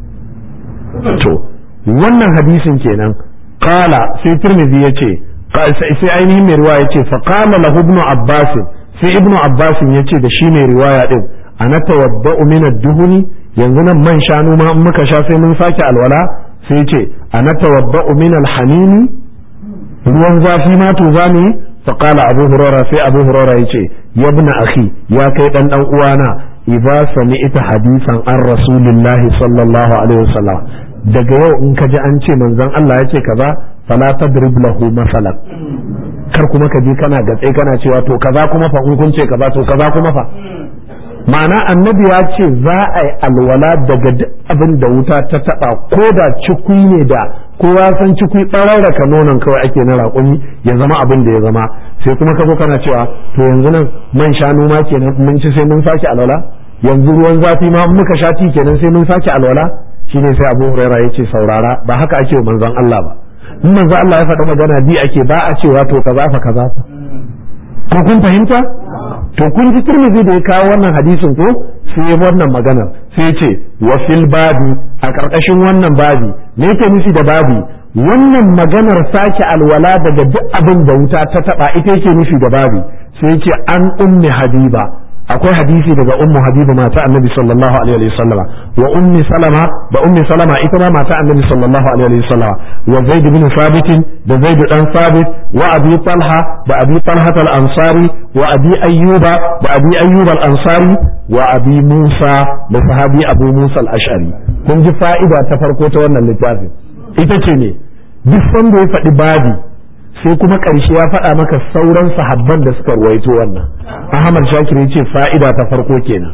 to wannan hadisin kenan kala sai turmizi ya ce sai ainihin mai ruwa ya ce fa kama lahu ibnu abbasin sai ibnu abbas ya ce da shi mai riwaya din ana tawadda'u min ad-duhuni yanzu nan man shanu ma in muka sha sai mun sake alwala sai ce ana tawadda'u min al-hamimi ruwan zafi ma to zamu fa qala abu hurara sai abu hurara yace ya ibn akhi ya kai dan dan uwana idza sami'ta hadisan an rasulillahi sallallahu alaihi wasallam daga yau in ka ji an ce manzon Allah ya ce kaza fala tadrib lahu masalan kar kuma ka je kana gatse kana cewa to kaza kuma fa in kun ce kaza to kaza kuma fa ma'ana annabi ya ce za a yi alwala daga duk abin da wuta ta taba ko da cikui ne da kowa san cikui ɓararraka nonon kawai ake na raƙumi ya zama abin da ya zama sai kuma ka zo kana cewa to yanzu nan man shanu ma kenan mun ci sai mun sake alwala yanzu ruwan zafi ma muka sha ti kenan sai mun sake alwala shine sai abu huraira ya ce saurara ba haka ake manzon Allah ba in manzon Allah ya faɗi magana bi ake ba a cewa to kaza fa kaza fa ko kun fahimta to kun ji turmizi da ya kawo wannan hadisin ko sai wannan maganar sai ce wa fil babi a ƙarƙashin wannan babi me yake nufi da babi wannan maganar sake alwala daga duk abin da wuta ta taba ita yake nufi da babi sai ce an ummi habiba akwai hadisi daga ummu habiba mata annabi sallallahu alaihi wa sallama wa ummi salama da ummi salama ita ma mata annabi sallallahu alaihi wa sallama wa zaid bin sabit da zaid dan sabit wa abi talha da abi talha al ansari wa abi ayyuba da abi ayyuba al ansari wa abi musa da sahabi abu musa al ash'ari kun ji fa'ida ta farko ta wannan littafin ita ce ne duk sanda ya faɗi babi sai kuma ƙarshe ya faɗa maka sauran sahabban da suka ruwaito wannan ahmad shakir ya ce fa'ida ta farko kenan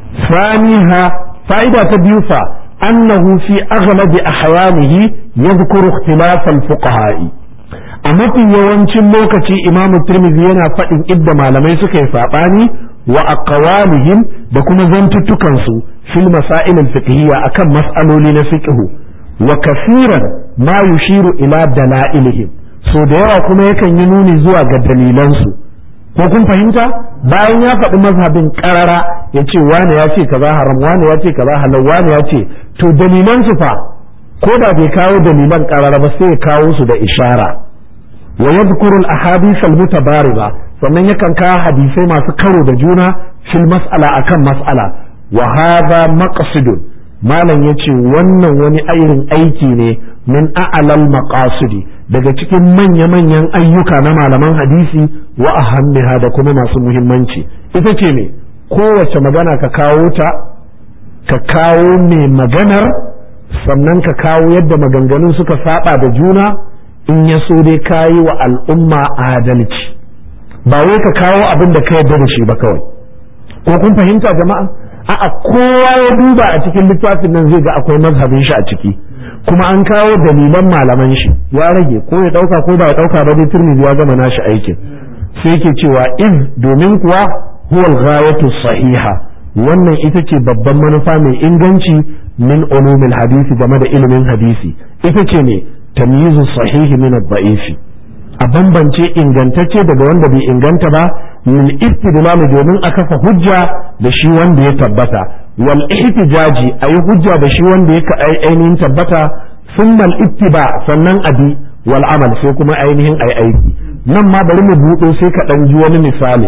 saniha fa'ida ta biyu fa annahu fi aghlabi ahyanihi yadhkuru ikhtilaf al-fuqaha'i a mafi yawancin lokaci imamu tirmidhi yana faɗin idda malamai suka yi saɓani wa aqwalihim da kuma zantuttukan su fil masail al-fiqhiyya akan mas'aloli na fiqhu wa kafiran ma yushiru ila dalailihim so da yawa kuma yakan yi nuni zuwa ga dalilansu ko kun fahimta bayan ya faɗi mazhabin karara ya ce wane ya ce kaza haram wane ya ce kaza halal wane ya ce to dalilan su fa ko da bai kawo dalilan karara ba sai ya kawo su da ishara wa yadhkuru al ahadith al mutabariba sannan yakan kawo hadisai masu karo da juna fil mas'ala akan mas'ala wa hadha maqsidun malam yace wannan wani irin aiki ne min a'lal maqasidi daga cikin manya-manyan ayyuka na malaman hadisi wa ahammiha da kuma masu muhimmanci ita ce me kowace magana ka kawo ta ka kawo mai maganar sannan ka kawo yadda maganganun suka saba da juna in ya so dai kayi wa al'umma adalci ba wai ka kawo abin da ka yarda da shi ba kawai ko kun fahimta jama'a a'a kowa ya duba a cikin littafin nan zai ga akwai mazhabin shi a ciki kuma an kawo dalilan malaman shi ya rage ko ya dauka ko ba ya dauka ba dai turmizi ya gama nashi aikin sai yake cewa iz domin kuwa huwa al-ghayatu sahiha wannan ita ce babban manufa mai inganci min ulumil hadisi game da ilimin hadisi ita ce ne tamyizu sahihi min ad-da'ifi a bambance ingantacce daga wanda bai inganta ba min istidlal domin a kafa hujja da shi wanda ya tabbata wal ihtijaji ayi hujja da shi wanda ya ainihin tabbata summa al ittiba sannan abi wal amal sai kuma ainihin ai aiki nan ma bari mu buɗo sai ka ɗan ji wani misali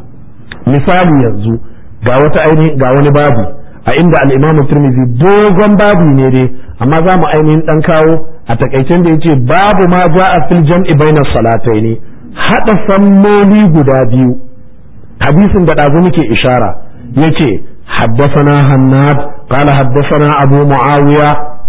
misali yanzu ga wata ainihin ga wani babu a inda al-imam Tirmidhi dogon babu ne dai amma za mu ainihin dan kawo a takaicen da yace babu ma ja'a fil jam'i bainas salataini hada salloli guda biyu hadisin da dazu muke ishara yace haddathana hannad qala haddathana abu muawiya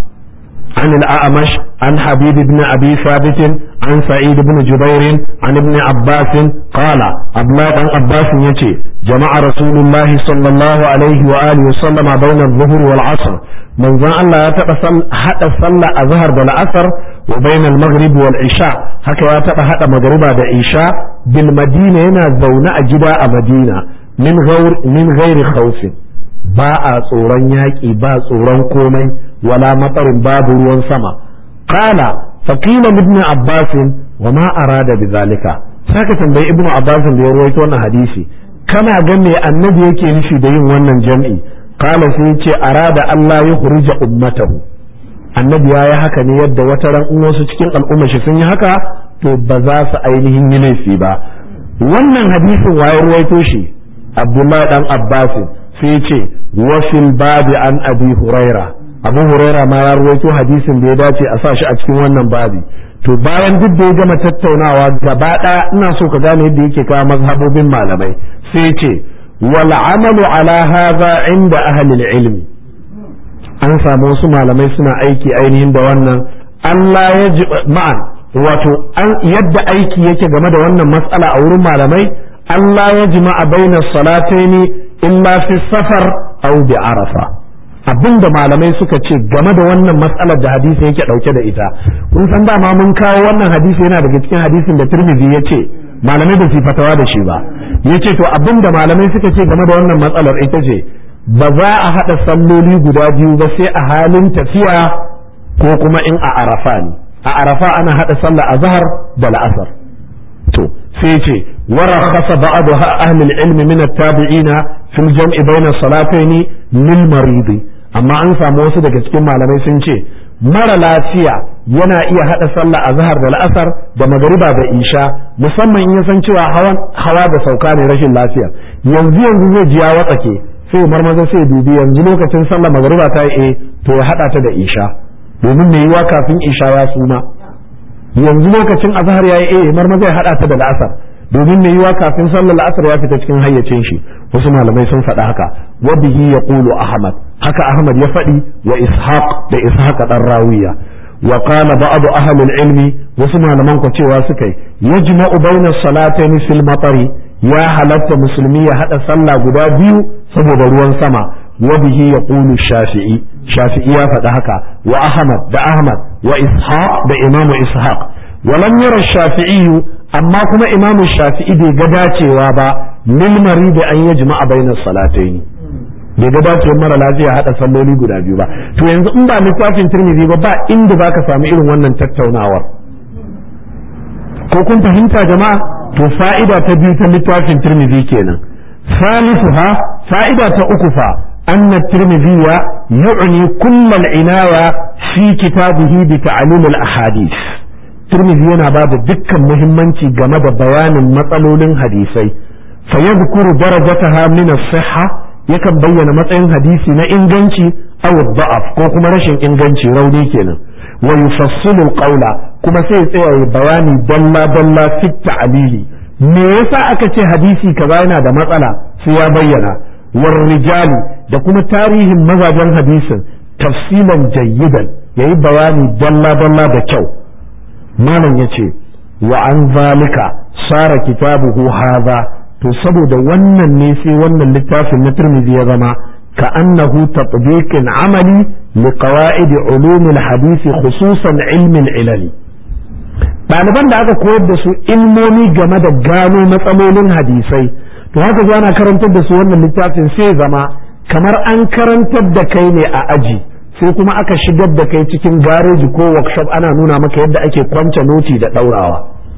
عن الأعمش عن حبيب بن أبي ثابت عن سعيد بن جبير عن ابن عباس قال أبلا عن عباس يتي جمع رسول الله صلى الله عليه وآله وسلم بين الظهر والعصر من ذا الله يتبع حتى صلى الظهر بالعصر وبين المغرب والعشاء هكذا يتبع حتى مغربا بالعشاء بالمدينة هنا زونا أجداء مدينة من غير من غير خوف ba a tsoron yaƙi ba tsoron komai wala matsarin babu ruwan sama qala faqila ibn abbas wa ma arada bidhalika saka tambayi ibn abbas da ya rawaito wannan hadisi kana ga me annabi yake nufi da yin wannan jam'i qala sai yace arada Allah ya hurija ummatahu annabi ya yi haka ne yadda wata ran in wasu cikin al'umma shi sun yi haka to ba za su ainihin yi laifi ba wannan hadisin waye ruwaito shi abdullahi dan abbas sai ce wafil babi an abi huraira abu huraira ma ya ruwaito hadisin da ya dace a sa shi a cikin wannan babi to bayan duk da ya gama tattaunawa gaba ɗaya ina so ka gane yadda yake kawo mazhabobin malamai sai ce wal amalu ala hadha inda ahli ilmi an samu wasu malamai suna aiki ainihin da wannan Allah ya ji ma'an wato yadda aiki yake game da wannan matsala a wurin malamai Allah ya jima'a bainas salataini illa fi safar aw bi arafa abinda malamai suka ce game da wannan matsalar da hadisi yake dauke da ita kun san dama mun kawo wannan hadisi yana daga cikin hadisin da Tirmidhi ya ce malamai ba su fatawa da shi ba yace to abinda malamai suka ce game da wannan matsalar ita ce ba za a hada salloli guda biyu ba sai a halin tafiya ko kuma in a arafa ne a arafa ana hada sallah azhar da la'asar to sai ce ورخص بعض أهل العلم من التابعين في الجمع بين الصلاتين للمريض amma an samu wasu daga cikin malamai sun ce mara lafiya yana iya haɗa sallah a zahar da la'asar da magariba da isha musamman in ya san cewa hawa da sauka ne rashin lafiya yanzu yanzu zai ji ya watsake sai marmaza sai dubi yanzu lokacin sallah magariba ta yi to ya haɗa ta da isha domin mai yiwa kafin isha ya suma yanzu lokacin azhar ya yi marmaza ya haɗa ta da la'asar domin mai yiwa kafin sallar la'asar ya fita cikin hayyacin shi wasu malamai sun faɗa haka wa bihi yaqulu ahmad haka ahmad ya faɗi wa ishaq da ishaq dan rawiya wa qala ba'd ahli al-ilmi wasu malaman ko cewa suka yi yajma'u bayna salatayn fil matari ya halatta musulmi ya hada sallah guda biyu saboda ruwan sama wa bihi yaqulu shafi'i shafi'i ya faɗa haka wa ahmad da ahmad wa ishaq da imamu ishaq ولم يرى الشافعي amma kuma imam shafi'i bai ga dacewa ba lil marid an yajma bainas salatayn bai ga dacewar mara lafiya hada salloli guda biyu ba to yanzu in ba littafin tirmidhi ba ba inda zaka samu irin wannan tattaunawar ko kun fahimta jama'a to fa'ida ta biyu ta littafin tirmidhi kenan ثالثها فائدة أكفى أن الترمذي يعني كل العناية في كتابه بتعليم الأحاديث الترمذي yana ba da dukkan muhimmanci game da bayanin matsalolin hadisai fa yadhkuru darajataha min as-sihha yakan bayyana matsayin hadisi na inganci aw da'af ko kuma rashin inganci rauni kenan wa yufassilu qawla kuma sai ya tsaya bayani dalla dalla fi ta'lili me yasa aka ce hadisi kaza yana da matsala sai ya bayyana war rijali da kuma tarihin mazajen hadisin tafsilan jayyidan yayi bayani dalla dalla da kyau malam yace wa an zalika sara kitabuhu hadha to saboda wannan ne sai wannan littafin na Tirmidhi ya zama ka annahu tatbiqin amali li qawaid ulum al-hadith khususan ilm al-ilal ɗaliban da aka koyar da su ilmomi game da gano matsalolin hadisai to haka zo ana karantar da su wannan littafin sai zama kamar an karantar da kai ne a aji sai kuma aka shigar da kai cikin gareji ko workshop ana nuna maka yadda ake kwance noti da ɗaurawa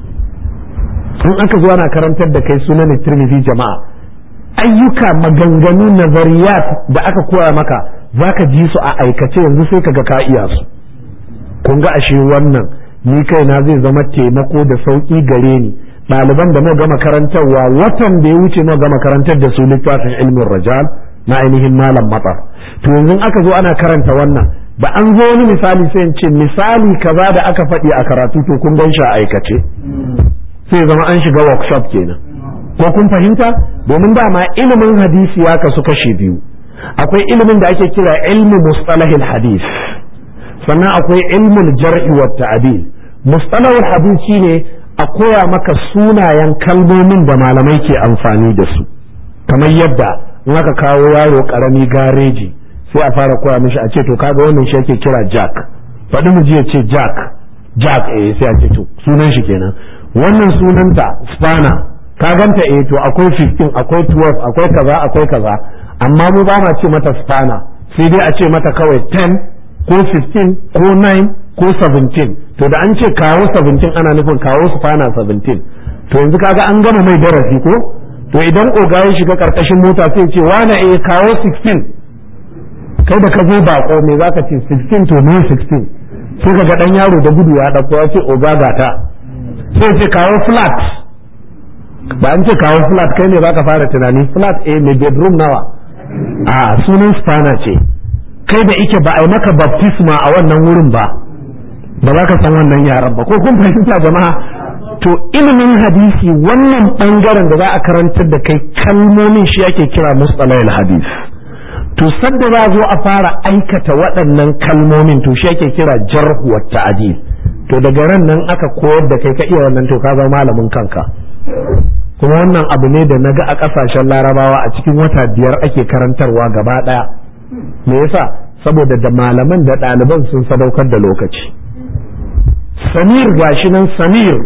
in aka zo ana karantar da kai sunan tirmidhi jama'a ayyuka maganganu nazariyat da aka koya maka zaka ji su a aikace yanzu sai kaga ka iya su kun ga ashe wannan ni kaina zai zama taimako da sauki gare ni ɗaliban da muka gama karantarwa watan da ya wuce muka gama karantar da su littafin ilmin rajal na ainihin malam matsar to yanzu aka zo ana karanta wannan da an zo wani misali sai in ce misali kaza da aka faɗi a karatu to kun gan shi a aikace sai zama an shiga workshop kenan ko kun fahimta domin dama ilimin hadisi ya kasu kashe biyu akwai ilimin da ake kira ilmu mustalahil hadis sannan akwai ilmul jar'i wa ta'dil mustalahul hadis shine a koya maka sunayen kalmomin da malamai ke amfani da su kamar yadda in aka kawo yaro karami gareji sai a fara koya mishi a ce to kaga wannan shi ake kira jack faɗi mu ya ce jack jack eh sai a ce to sunan shi kenan wannan sunanta spana ka ganta eh to akwai 15 akwai 12 akwai kaza akwai kaza amma mu ba ma ce mata spana sai dai a ce mata kawai 10 ko 15 ko 9 ko 17 to da an ce kawo 17 ana nufin kawo spana 17 to yanzu kaga an gama mai darasi ko to idan oga ya shiga karkashin mota sai ce wane eh kawo 16 kai da ka zo bako me zaka ce 16 to me 16 sai ka ga dan yaro da gudu ya dauko ya ce oga gata sai ce kawo flat ba an ce kawo flat kai ne baka fara tunani flat eh mai bedroom nawa a sunan spana ce kai da ike ba a yi maka baptisma a wannan wurin ba ba za ka san wannan yaran ba ko kun fahimta jama'a to ilimin hadisi wannan bangaren da za a karantar da kai kalmomin shi ake kira mustalahil hadis to sadda za zo a fara aikata waɗannan kalmomin to shi ake kira jarhu wa ta'dil to daga ran nan aka koyar da kai ka iya wannan to ka zama malamin kanka kuma wannan abu ne da naga a ƙasashen larabawa a cikin wata biyar ake karantarwa gaba ɗaya me yasa saboda da malaman da ɗaliban sun sadaukar da lokaci samir gashi nan samir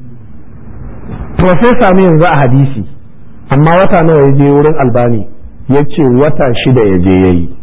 profesa ne yanzu a hadisi amma wata nawa ya je wurin albani ya ce wata shida ya je ya yi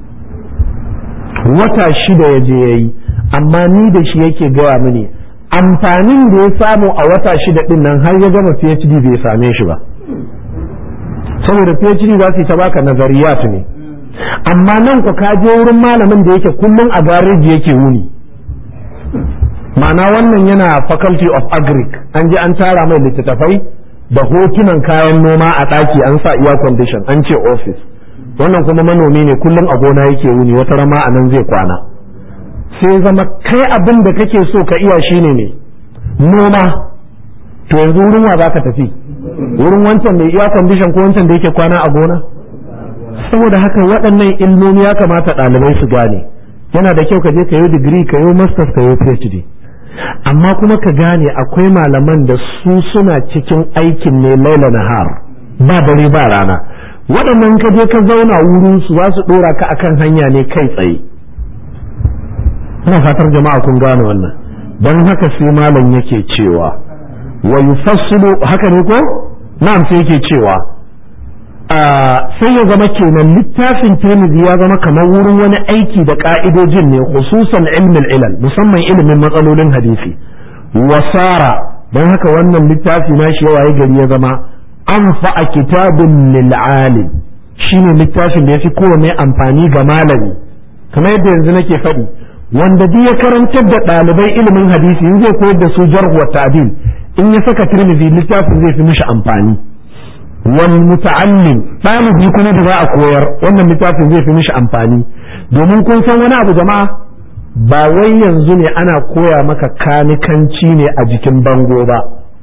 wata shida ya je ya yi amma ni da shi yake gaya mini amfanin da ya samu a wata shida din nan har ya gama phd bai same shi ba saboda phd za su yi ta baka nazariyat ne amma nan ku ka je wurin malamin da yake kullum a gareji yake wuni ma'ana wannan yana faculty of agric an je an tara mai littattafai da hotunan kayan noma a ɗaki an sa iya condition an ce office wannan kuma manomi ne kullum a gona yake wuni wata rama a nan zai kwana sai zama kai abin da kake so ka iya shine ne noma to yanzu wurin wa za ka tafi wurin wancan mai iya condition ko wancan da yake kwana a gona saboda haka waɗannan ilmomi ya kamata ɗalibai su gane yana da kyau ka je ka yi digiri ka yi masters ka yi phd amma kuma ka gane akwai malaman da su suna cikin aikin ne laila nahar ba dare ba rana waɗannan ka je ka zauna wurin su za su ɗora ka akan hanya ne kai tsaye ina fatar jama'a kun gane wannan don haka sai malam yake cewa wa yufassilu haka ne ko na'am sai yake cewa sai ya zama kenan littafin Tirmidhi ya zama kamar wurin wani aiki da ka'idojin ne khususan ilmin ilal musamman ilimin matsalolin hadisi wasara don haka wannan littafi na shi yawa gari ya zama an fa'a kitabun lil alim shine littafin da ya fi kowane amfani ga malami kamar yadda yanzu nake faɗi wanda duk ya karantar da ɗalibai ilimin hadisi in zai koyar da su jarh wa ta'dil in ya saka tirmidhi littafin zai fi mishi amfani wal muta'allim ɗalibi kuma da za a koyar wannan littafin zai fi mishi amfani domin kun san wani abu jama'a ba wai yanzu ne ana koya maka kanikanci ne a jikin bango ba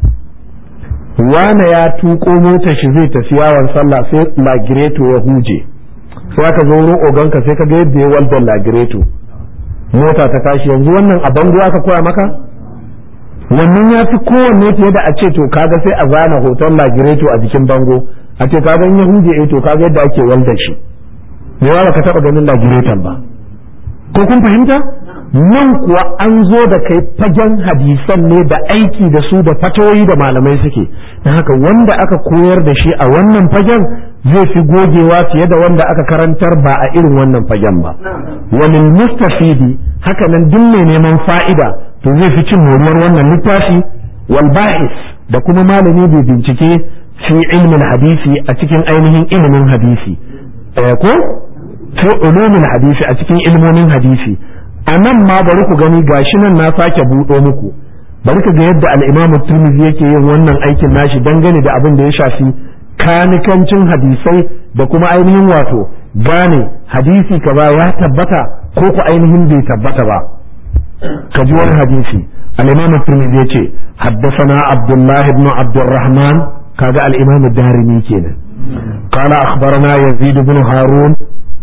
wane ya tuko motar shi zai tafi yawon sallah sai lagireto ya huje sai aka zo wurin oganka sai ka ga yadda ya waldan lagireto mota ta tashi yanzu wannan a bango aka koya maka wannan ya fi kowanne fiye da a ce to kaga sai a zana hoton lagireto a jikin bango a ce kaga in ya huje eh to kaga yadda ake waldan shi me ba ka taba ganin lagireton ba ko kun fahimta nan kuwa an zo da kai fagen hadisan ne da aiki da su da fatoyi da malamai suke don haka wanda aka koyar da shi a wannan fagen zai fi gogewa fiye da wanda aka karantar ba a irin wannan fagen ba wani mustafidi haka nan duk mai neman fa'ida to zai fi cin moriyar wannan littafi wal bahis da kuma malami bai bincike fi ilmin hadisi a cikin ainihin ilimin hadisi ko fi ulumin hadisi a cikin ilmomin hadisi a nan ma bari ku gani gashi nan na sake buɗo muku bari ka ga yadda al'imamu turmizi yake yin wannan aikin nashi dangane da abin da ya shafi kanikancin hadisai da kuma ainihin wato gane hadisi kaza ya tabbata ko ku ainihin bai tabbata ba ka ji wani hadisi al'imamu turmizi ya ce haddasana abdullahi ibn abdurrahman kaga al'imamu darimi kenan قال أخبرنا يزيد بن هارون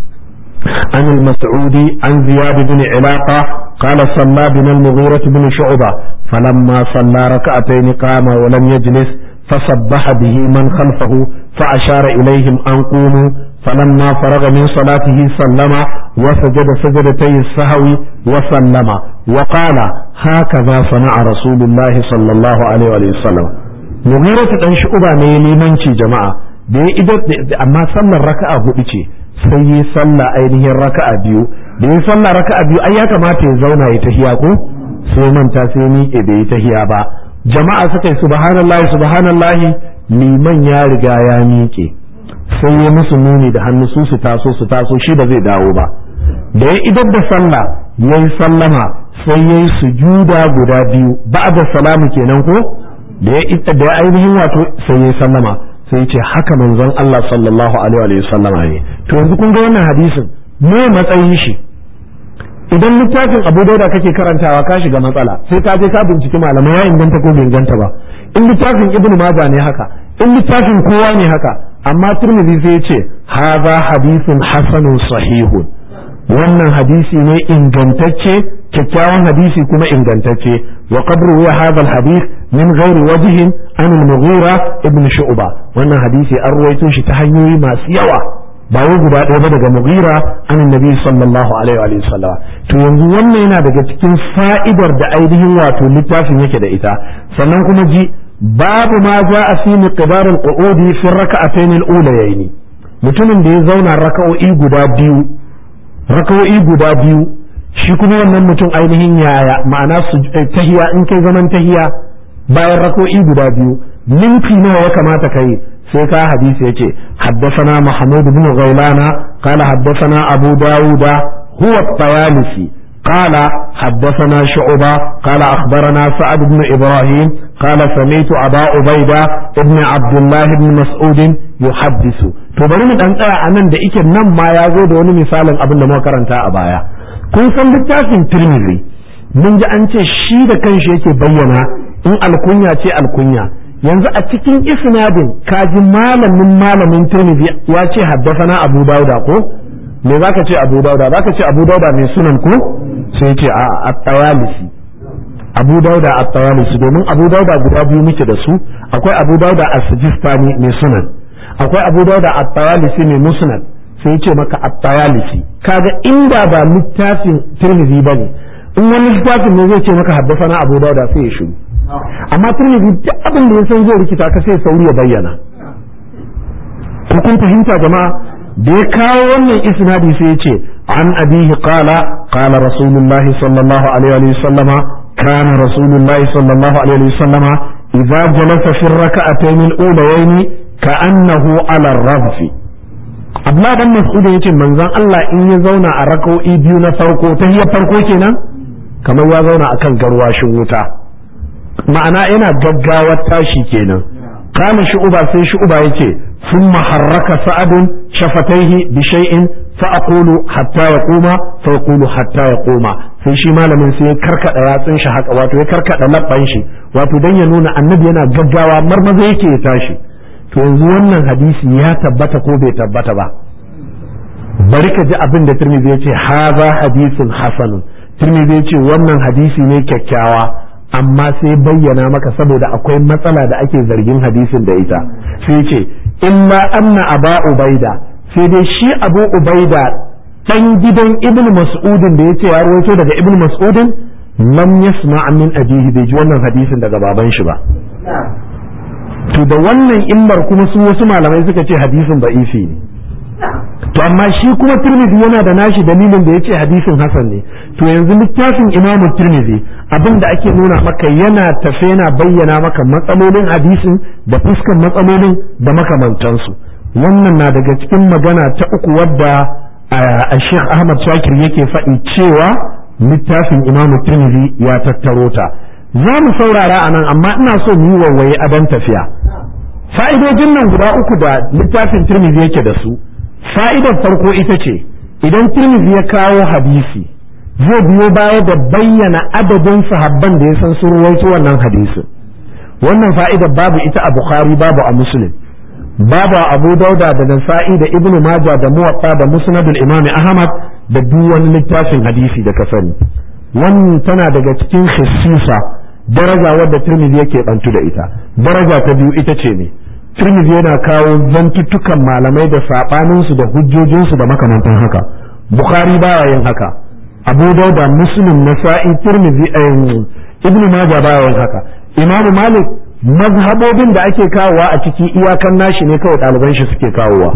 عن المسعودي عن زياد بن علاقة قال صلى بنا المغيرة بن شعبة فلما صلى ركعتين قام ولم يجلس فصبح به من خلفه فأشار إليهم أن قوموا فلما فرغ من صلاته سلم وسجد سجدتي السهو وسلم وقال هكذا صنع رسول الله صلى الله عليه وسلم مغيرة بن شعبة ne limanci jama'a da ya idar amma sallar raka'a hudu ce sai yi sallah ainihin raka'a biyu da yi sallah raka'a biyu ai ya kamata ya zauna ya tahiya ko sai manta sai miƙe bai yi tahiya ba jama'a suka yi subhanallahi subhanallahi liman ya riga ya miƙe sai ya musu nuni da hannu su su taso su taso shi ba zai dawo ba da ya idar da sallah ya yi sallama sai ya yi sujuda guda biyu ba'da salamu kenan ko da ya ainihin wato sai ya yi sallama sai ce haka manzon Allah sallallahu alaihi wa sallam ne to yanzu kun ga wannan hadisin me matsayin shi idan littafin Abu Dauda kake karantawa ka shiga matsala sai ka je ka binciki malamai ya inganta ko bai inganta ba in littafin Ibn Majah ne haka in littafin kowa ne haka amma Tirmidhi sai ya ce hadha hadithun hasanun sahihun wannan hadisi ne ingantacce kyakkyawan hadisi kuma ingantacce wa qad ruwiya hadha alhadith min ghairi wajhin an al-mughira ibn shu'ba wannan hadisi an ruwaito shi ta hanyoyi masu yawa ba wai guda ɗaya ba daga mughira an annabi sallallahu alaihi wa sallam to yanzu wannan yana daga cikin fa'idar da ainihin wato littafin yake da ita sannan kuma ji babu ma ja'a fi miqdar al-qu'udi fi rak'atayn al-ulayayn mutumin da ya zauna raka'o'i guda biyu raka'o'i guda biyu shi kuma wannan mutum ainihin yaya ma'ana tahiya in kai zaman tahiya bayan rako'i guda biyu minti nawa ya kamata kai sai ka hadisi yace haddathana mahmud ibn ghailana qala haddathana abu dauda huwa at-tayalisi قال حدثنا شعبة قال أخبرنا سعد بن إبراهيم قال سمعت أبا عبيدة ابن عبد الله بن مسعود يحدث to bari mu dan tsaya anan da ike nan ma ya zo da wani misalin abin da muka karanta a baya kun san littafin Tirmidhi mun ji an ce shi da kanshi yake bayyana in alkunya ce alkunya yanzu a cikin isnadin kaji malamin malamin Tirmidhi ya ce haddasana Abu Dauda ko me zaka ce Abu Dauda zaka ce Abu Dauda mai sunan ko sai ce a at-Tayalisi Abu Dauda at-Tayalisi domin Abu Dauda guda biyu muke da su akwai Abu Dauda as-Sijistani mai sunan akwai Abu Dauda at-Tayalisi mai musnad sai ce maka at-Tayalisi kaga inda ba littafin Tirmidhi bane in wani littafin ne zai ce maka haddasa Abu Dauda sai ya shiru amma Tirmidhi duk abin da ya san zai rikita ka sai sauri ya bayyana ko kun fahimta jama'a da ya kawo wannan isnadi sai ya ce an abihi qala qala rasulullah sallallahu alaihi wa sallama kana rasulullah sallallahu alaihi wa sallama idza jalasa fi rak'atayn al-ulayayn ka'annahu ala ar-radfi Abdullah dan Mas'ud yace manzon Allah in ya zauna a raka'o'i biyu na farko ta hiyar farko kenan kamar ya zauna akan garwashin wuta ma'ana yana gaggawar tashi kenan kana shu'uba sai shu'uba yace thumma harraka sa'adun shafataihi bi shay'in fa aqulu hatta yaquma fa yaqulu hatta yaquma sai shi malamin sai ya karkada yatsun shi haka wato ya karkada labban shi wato dan ya nuna annabi yana gaggawa marmaza yake ya tashi to yanzu wannan hadisi ya tabbata ko bai tabbata ba bari ka ji abin da Tirmidhi ya ce haza hadisun hasanun Tirmidhi ya ce wannan hadisi ne kyakkyawa amma sai bayyana maka saboda akwai matsala da ake zargin hadisin da ita sai ce illa anna aba ubaida sai dai shi abu ubaida dan gidan ibn mas'udin da yace ya rawaito daga ibn mas'udin lam yasma min abihi bai ji wannan hadisin daga baban shi ba to da wannan illar kuma su wasu malamai suka ce hadisin ba'ifi ne to amma shi kuma Tirmidhi yana da nashi dalilin da yace hadisin hasan ne to yanzu littafin Imam Tirmidhi abin da ake nuna maka yana tafe yana bayyana maka matsalolin hadisin da fuskan matsalolin da makamantansu wannan na daga cikin magana ta uku wadda a Sheikh Ahmad Shakir yake faɗi cewa littafin Imam Tirmidhi ya tattaro ta za mu saurara a nan amma ina so mu yi wawaye adon tafiya fa'idojin nan guda uku da littafin Tirmidhi yake da su fa'idar farko ita ce idan Tirmidhi ya kawo hadisi zai biyo baya da bayyana adadin sahabban da ya san sun ruwaito wannan hadisin wannan fa'idar babu ita a Bukhari babu a Muslim babu a Abu Dauda da Nasa'i da Ibn Majah da Muwatta da Musnadul Imam Ahmad da duk wani littafin hadisi da ka sani wannan tana daga cikin khissisa daraja wadda Tirmidhi yake bantu da ita daraja ta biyu ita ce ne Tirmidhi yana kawo zantuttukan malamai da saɓaninsu da hujjojinsu da makamantan haka Bukhari baya yin haka Abu Dauda Muslim Nasa'i Tirmidhi Ibn Majah baya yin haka Imam Malik mazhabobin da ake kawowa a ciki iyakan nashi ne kawai ɗaliban shi suke kawowa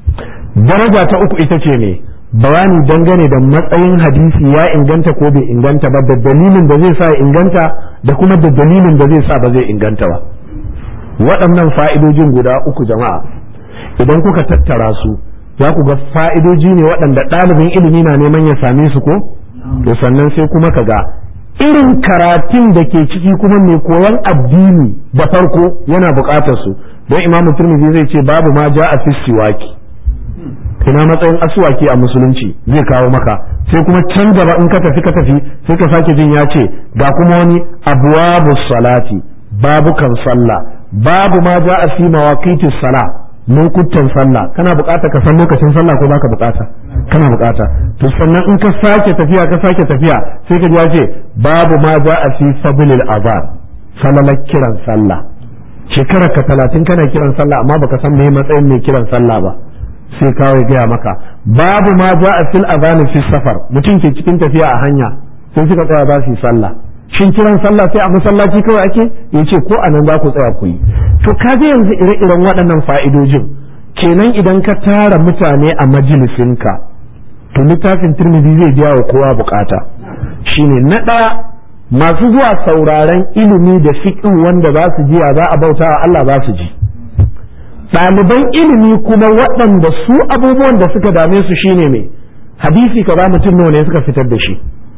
daraja ta uku ita ce ne bayani dangane da matsayin hadisi ya inganta ko bai inganta ba da dalilin da zai sa ya inganta da kuma da dalilin da zai sa ba zai inganta ba waɗannan fa'idojin guda uku jama'a idan kuka tattara su za ku ga fa'idoji ne waɗanda ɗalibin ilimi na neman ya same su ko to sannan sai kuma ka ga irin karatun da ke ciki kuma mai koyon addini da farko yana buƙatar su don imamu turmizi zai ce babu ma ja a siwaki ina matsayin asuwaki a musulunci zai kawo maka sai kuma can gaba in ka tafi ka tafi sai ka sake jin ya ce ga kuma wani abuwabu salati babukan sallah babu ma ja a fi mawaqiti sala lokutan sallah kana bukata ka san lokacin sallah ko baka bukata kana bukata to sannan in ka sake tafiya ka sake tafiya sai ka ji ya ce babu ma ja a fi fadlil azan salalar kiran sallah shekarar ka talatin kana kiran sallah amma baka san me matsayin mai kiran sallah ba sai kawo ya gaya maka babu ma ja a fil azani fi safar mutum ke cikin tafiya a hanya sai suka tsaya za su yi sallah shin kiran sallah sai a masallaci kawai ake yace ko a nan za ku tsaya ku yi to kaje yanzu ire-iren waɗannan fa'idojin kenan idan ka tara mutane a majalisinka to littafin turmidi zai biya wa kowa bukata shine na ɗaya masu zuwa sauraren ilimi da fiqh wanda za su ji za a bauta wa Allah za su ji ɗaliban ilimi kuma waɗanda su abubuwan da suka dame su shine ne hadisi ka ba mutum nawa ne suka fitar da shi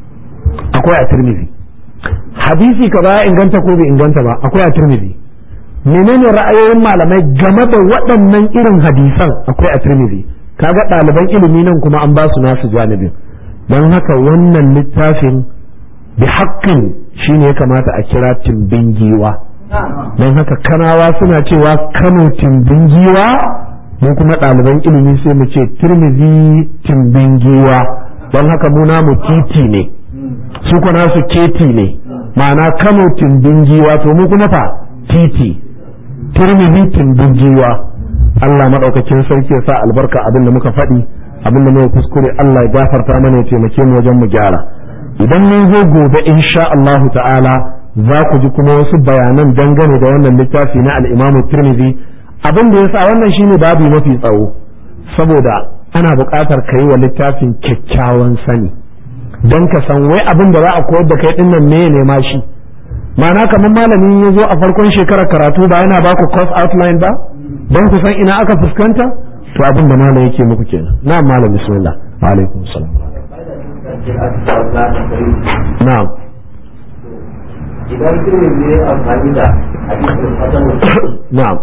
akwai a turmizi hadisi ka ba inganta ko bai inganta ba akwai a turmizi menene ra'ayoyin malamai game da waɗannan irin hadisan akwai a turmizi kaga ɗaliban ilimi nan kuma an ba su nasu janibin don haka wannan littafin bi haƙƙin shine ya kamata a kira timbin giwa don haka kanawa suna cewa kano timbin giwa mu kuma ɗaliban ilimi sai mu ce turmizi timbin giwa don haka mu namu titi ne su kuma su keti ne ma'ana kano timbin giwa to mu kuma fa titi turmizi timbin giwa Allah maɗaukakin sarki ya sa albarka abin da muka faɗi abin da muka kuskure Allah ya gafarta mana ya taimake mu wajen mu gyara idan mun zo gobe insha Allahu ta'ala za ku ji kuma wasu bayanan dangane da wannan littafi na al'imamu Tirmidhi abin da yasa wannan shine babu mafi tsawo saboda ana buƙatar ka yi wa littafin kyakkyawan sani don ka san wai abin da za a koyar da kai din nan me ne ma shi ma'ana kamar malami ya zo a farkon shekarar karatu ba yana ba ku course outline ba don ku san ina aka fuskanta to abin da malam yake muku kenan na malam bismillah wa alaikum salam na'am
idan kuma ne amfani da hadisin hasan
na'am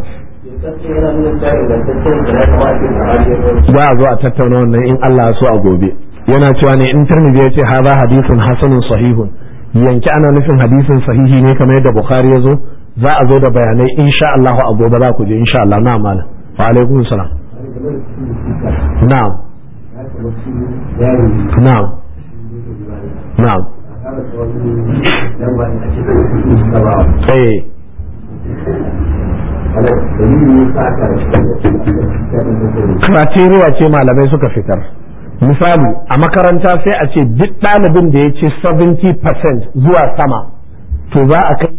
za a zo a tattauna wannan in Allah ya so a gobe yana cewa ne in Tirmidhi ya ce hadha hadithun hasanun sahihun yanki ana nufin hadisin sahihi ne kamar yadda Bukhari ya zo za a zo da bayanai insha Allah a gobe za ku je insha Allah na malam wa alaikum salam na'am na'am na'am eh criteria ce malamai suka fitar misali a makaranta sai a ce duk ɗalibin da ya ce 70% zuwa sama to za a kai